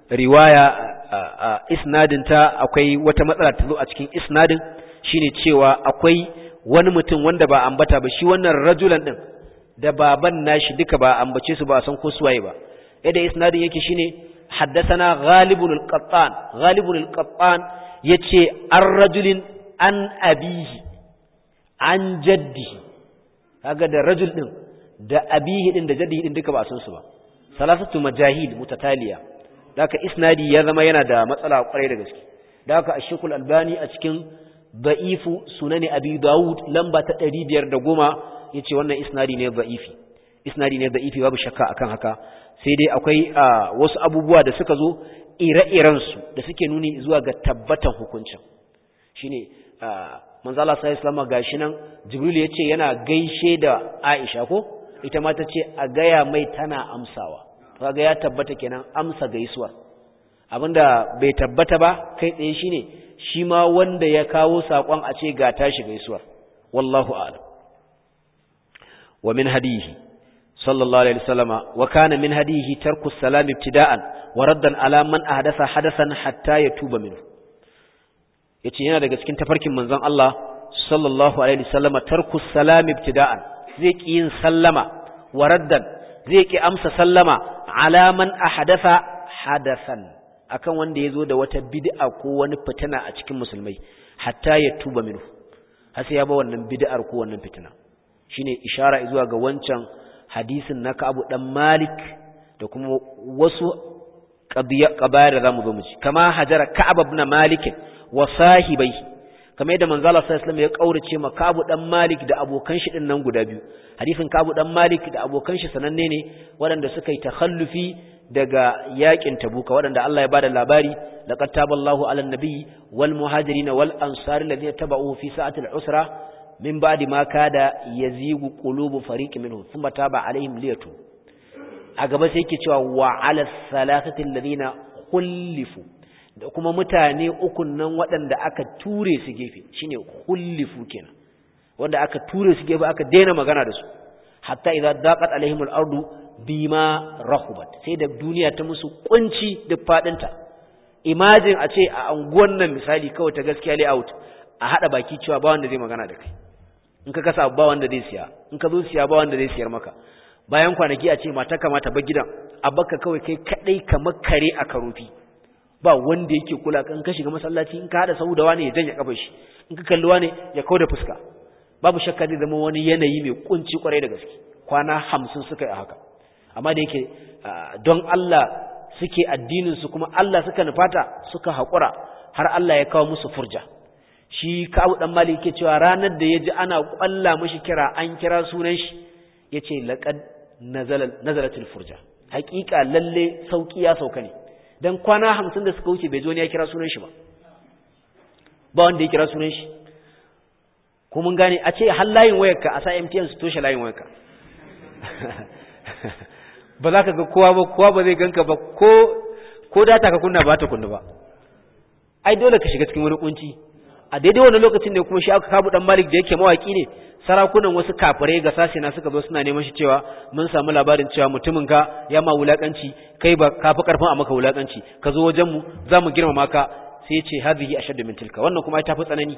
Speaker 1: riwaya isnadin ta akwai wata matsala ta zo a cikin isnadin shine cewa akwai wani mutum wanda ba ambata ba shi wannan rajulan din da baban nashi duka ba ambace su ba san ko suwaye ba yadda isnadin yake shine haddathana ghalibun al-qattan ghalibun al-qattan yace ar-rajulin an abihi an jaddihi kaga da rajul din da abihi din da jaddihi din duka ba san su ba salasatu majahil mutataliya daka isnadi ya zama yana da matsala kwarai da gaske daka ashikul albani a cikin da'ifu sunani abi daud lamba ta 510 yace wannan isnadi ne da'ifi isnadi ne da'ifi babu shakka akan haka sai dai akwai wasu abubuwa da suka zo ire-iren su da suke nuni zuwa ga tabbatan hukuncin shine manzo Allah sallallahu alaihi wasallam gashi nan jibril yace yana gaishe da Aisha ko ita ma tace a gaya mai tana amsawa kaga ya tabbata kenan amsa gaisuwar abinda bai tabbata ba kai tsaye shine shi ma wanda ya kawo sakon a ce ga tashi gaisuwar wallahu a'lam wa min hadihi sallallahu alaihi wasallama wa kana min hadihi tarku salam ibtida'an wa raddan ala man ahdatha hadathan hatta yatuba minhu yace yana daga cikin tafarkin manzon Allah sallallahu alaihi wasallama tarku salam ibtida'an zai ki yin sallama wa raddan zai ki amsa sallama ala man ahdatha hadathan akan wanda yazo da wata bid'a ko wani fitina a cikin musulmai hatta ya tuba minhu har sai ya ba wannan bid'ar ko wannan fitina shine ishara zuwa ga wancan hadisin na Ka'ab dan Malik da kuma wasu qabayar da zamu zo mu ci kama hajara Ka'ab ibn Malik wa sahibai kamar yadda manzo Allah sallallahu alaihi wasallam ya kaurace ma Ka'ab dan Malik da abokan shi din nan guda biyu hadisin Ka'ab dan Malik da abokan shi sananne ne waɗanda suka yi takhallufi daga yakin Tabuka waɗanda Allah ya bada labari laqad taballahu 'alan nabiy wal muhajirin wal ansar alladhina tabauhu fi sa'atil usra min ba'di ma kada yazigu qulubu fariqin minhum thumma taba 'alaihim liyatu a gaba sai yake cewa wa 'ala salatati alladhina khulifu da kuma mutane ukun nan waɗanda aka ture su gefe shine khulifu kenan wanda aka ture su gefe aka daina magana da su hatta idza daqat alaihim al-ardu bima rahubat sai da duniya ta musu kunci da fadinta imagine a ce a anguwan nan misali kawai ta gaskiya layout a hada baki cewa ba wanda zai magana da kai in ka kasa ba wanda zai siya in ka zo siya ba wanda zai siyar maka bayan kwanaki a ce mata kamata ba gidan a baka kawai kai kadai kamar kare a karofi ba wanda yake kula kan ka shiga masallaci in ka hada sahu da wani ya janye kafar shi in ka kalli wani ya kauda fuska babu shakka zai zama wani yanayi mai kunci kwarai da gaske kwana hamsin suka yi a haka amma da yake don Allah suke addinin su kuma Allah suka nufata suka haƙura har Allah ya kawo musu furja shi kawo dan mali yake cewa ranar da ya ji ana ƙwalla mashi kira an kira sunan shi ya ce laƙad nazalatul furja haƙiƙa lalle sauƙi ya sauka ne don kwana hamsin da suka wuce bai zo ne ya kira sunan shi ba ba wanda ya kira sunan shi ko mun gane a ce har layin wayarka a sa MTN su toshe layin wayarka ba za ka ga kowa ba kowa ba zai ganka ba ko ko data ka kunna ba ta kunna ba ai dole ka shiga cikin wani kunci a daidai wannan lokacin ne kuma shi aka kabu dan Malik da yake mawaki ne sarakunan wasu kafirai ga sashi na suka zo suna neman shi cewa mun samu labarin cewa mutumin ka ya ma wulakanci kai ba ka fi karfin a maka wulakanci ka zo wajen mu za mu girmama ka sai ya ce hadhihi ashaddu min tilka wannan kuma ta fi tsanani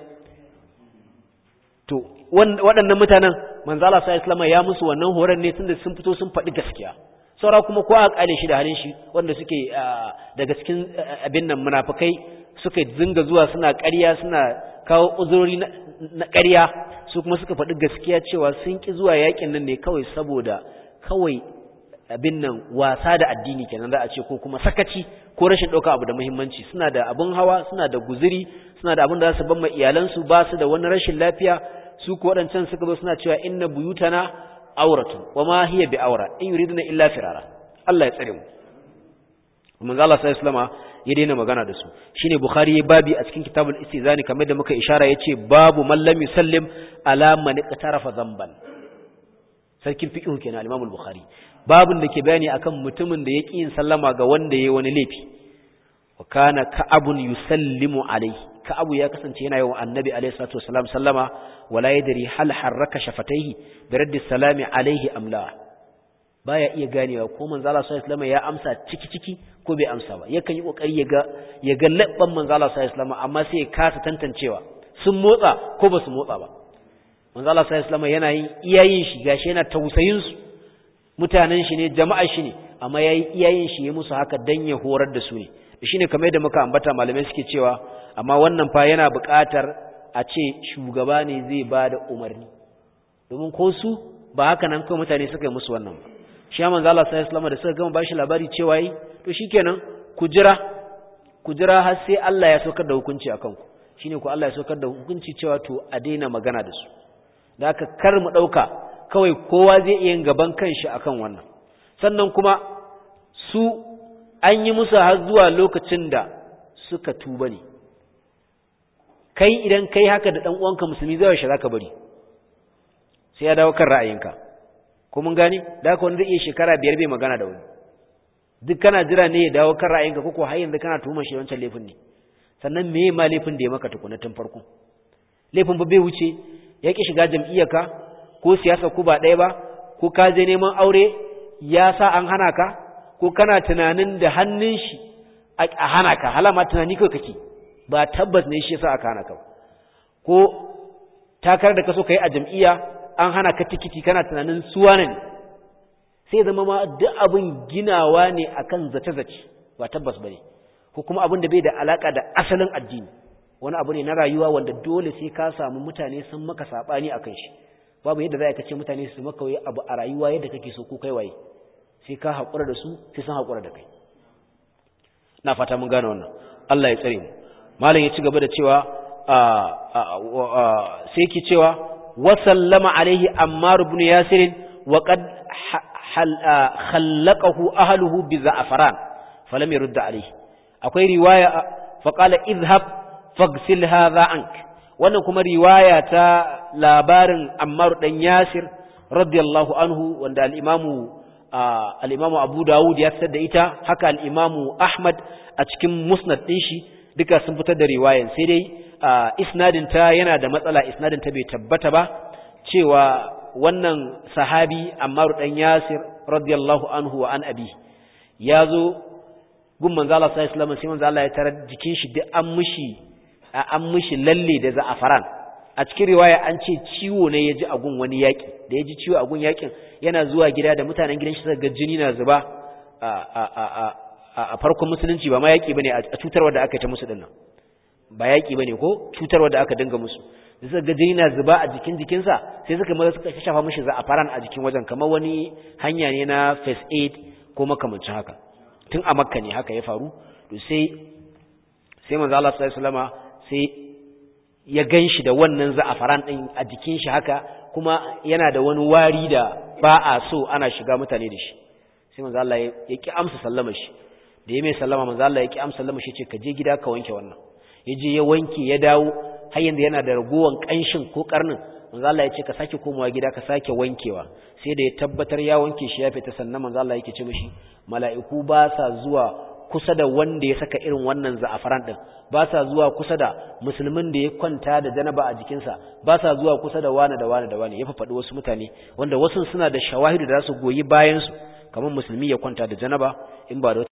Speaker 1: to waɗannan mutanen manzo Allah sallallahu alaihi ya musu wannan horon ne tunda sun fito sun faɗi gaskiya saura kuma ko a kale shi da halin shi wanda suke daga cikin abin nan munafikai suka zinga zuwa suna ƙarya suna kawo uzurori na ƙarya su kuma suka faɗi gaskiya cewa sun ki zuwa yakin nan ne kawai saboda kawai abin nan wasa da addini kenan za a ce ko kuma sakaci ko rashin ɗauka abu da muhimmanci suna da abin hawa suna da guziri suna da abin da za su ban ma iyalansu ba su da wani rashin lafiya su ko waɗancan suka zo suna cewa inna buyutana auratun wa ma hiya bi aura in yuriduna illa firara Allah ya tsare mu manzo Allah sallallahu alaihi ya daina magana da su shine bukhari ya babi a cikin kitabul istizani kamar da muka ishara yace babu man lam yusallim ala man iqtarafa dhanban sarkin fiqh kenan al-imam al-bukhari babun da ke bayani akan mutumin da yake yin sallama ga wanda yayi wani laifi wa kana ka'abun yusallimu alayhi ka'abu ya kasance yana yawan annabi alayhi salatu wasalam sallama wala yadri hal harraka shafataihi bi raddi salami alayhi am la baya iya ganewa ko manzo Allah sallallahu alaihi ya amsa ciki ciki ko bai amsa ba yakan yi kokari ya ga ya ga labban manzo Allah sallallahu alaihi amma sai ya kasa tantancewa sun motsa ko ba su motsa ba manzo Allah sallallahu alaihi yana yin iyayin shi gashi yana tausayin su mutanen shi ne jama'a shi ne amma yayi iyayin shi ya musu haka dan ya horar da su ne shine kamar yadda muka ambata malamai suke cewa amma wannan fa yana buƙatar a ce shugaba ne zai ba da umarni domin ko su ba haka nan kawai mutane suka yi musu wannan ba shi manzo Allah sallallahu alaihi da suka gama bashi labari cewa yi to shikenan ku jira ku jira har sai Allah ya saukar da hukunci akan ku shine ku Allah ya saukar da hukunci cewa to a daina magana da su da haka kar mu dauka kawai kowa zai iya yin gaban kanshi akan wannan sannan kuma su an yi musu har zuwa lokacin da suka tuba ne kai idan kai haka da dan uwanka musulmi zai yaushe zaka bari sai ya dawo kan ra'ayinka ko mun gane da haka wani zai iya shekara biyar bai magana da wani duk kana jira ne ya dawo kan ra'ayinka ko ko har yanzu kana tuhumar shi wancan laifin ne sannan me ma laifin da ya maka tukuna tun farko laifin ba bai wuce ya ki shiga jam'iyyarka ko siyasa ku ba ɗaya ba ko ka je neman aure ya sa an hana ka ko kana tunanin da hannun shi a hana ka halama tunani kai kake ba tabbas ne shi yasa aka hana ka ko takar da kaso kai a jam'iyya an hana ka tikiti kana tunanin suwa ne sai zama ma duk abin ginawa ne akan zace-zace ba tabbas bane ko kuma abin da bai da alaka da asalin addini wani abu ne na rayuwa wanda dole sai ka samu mutane sun maka sabani akan shi babu yadda za ka ce mutane su maka wai abu a rayuwa yadda kake so ko kai waye sai ka haƙura da su sai sun haƙura da kai na fata mun gane wannan Allah ya tsare mu malam ya ci gaba da cewa sai ki cewa wa sallama alaihi ammar ibn yasir wa qad khallaqahu ahluhu bi za'faran falam yurd alaihi akwai riwaya fa qala idhhab faghsil hadha ank wannan kuma riwaya ta labarin ammar dan yasir radiyallahu anhu wanda al-imamu al-imamu abu dawud ya fitar da ita haka al-imamu ahmad a cikin musnad din shi duka sun fitar da riwayan sai dai isnadin ta yana da matsala isnadin ta bai tabbata ba cewa wannan sahabi Ammar dan Yasir radiyallahu anhu wa an abi yazo gun manzo Allah sallallahu alaihi wasallam sai manzo Allah ya tarar jikin shi duk an mishi an mishi lalle da za'afaran a cikin riwaya an ce ciwo ne ya ji a gun wani yaki da ya ji ciwo a gun yakin yana zuwa gida da mutanen gidan shi suka ga jini na zuba a farkon musulunci ba ma yaki bane a cutarwa da aka ta musu dinnan ba yaki bane ko cutarwa da aka dinga musu da suka ga jini na zuba a jikin jikinsa sai suka maza suka shafa mishi za'afaran a jikin wajen kamar wani hanya ne na first aid ko makamancin haka tun a makka ne haka ya faru to sai sai manzo Allah sallallahu alaihi wasallama sai ya ganshi da wannan za'afaran din a jikin shi haka kuma yana da wani wari da ba a so ana shiga mutane da shi sai manzo Allah ya ki amsa sallama shi da ya mai sallama manzo Allah ya ki amsa sallama shi ce ka je gida ka wanke wannan ya je ya wanke ya dawo har yanzu yana da ragowan kanshin ko karnin manzo Allah ya ce ka sake komawa gida ka sake wankewa sai da ya tabbatar ya wanke shi ya fita sannan manzo Allah yake ce mishi mala'iku ba sa zuwa kusa da wanda ya saka irin wannan za'afaran din ba sa zuwa kusa da musulmin da ya kwanta da janaba a jikinsa ba sa zuwa kusa da wani da wani da wani ya faɗi wasu mutane wanda wasu suna da shawahidu da za su goyi bayan su kamar musulmi ya kwanta da janaba in ba da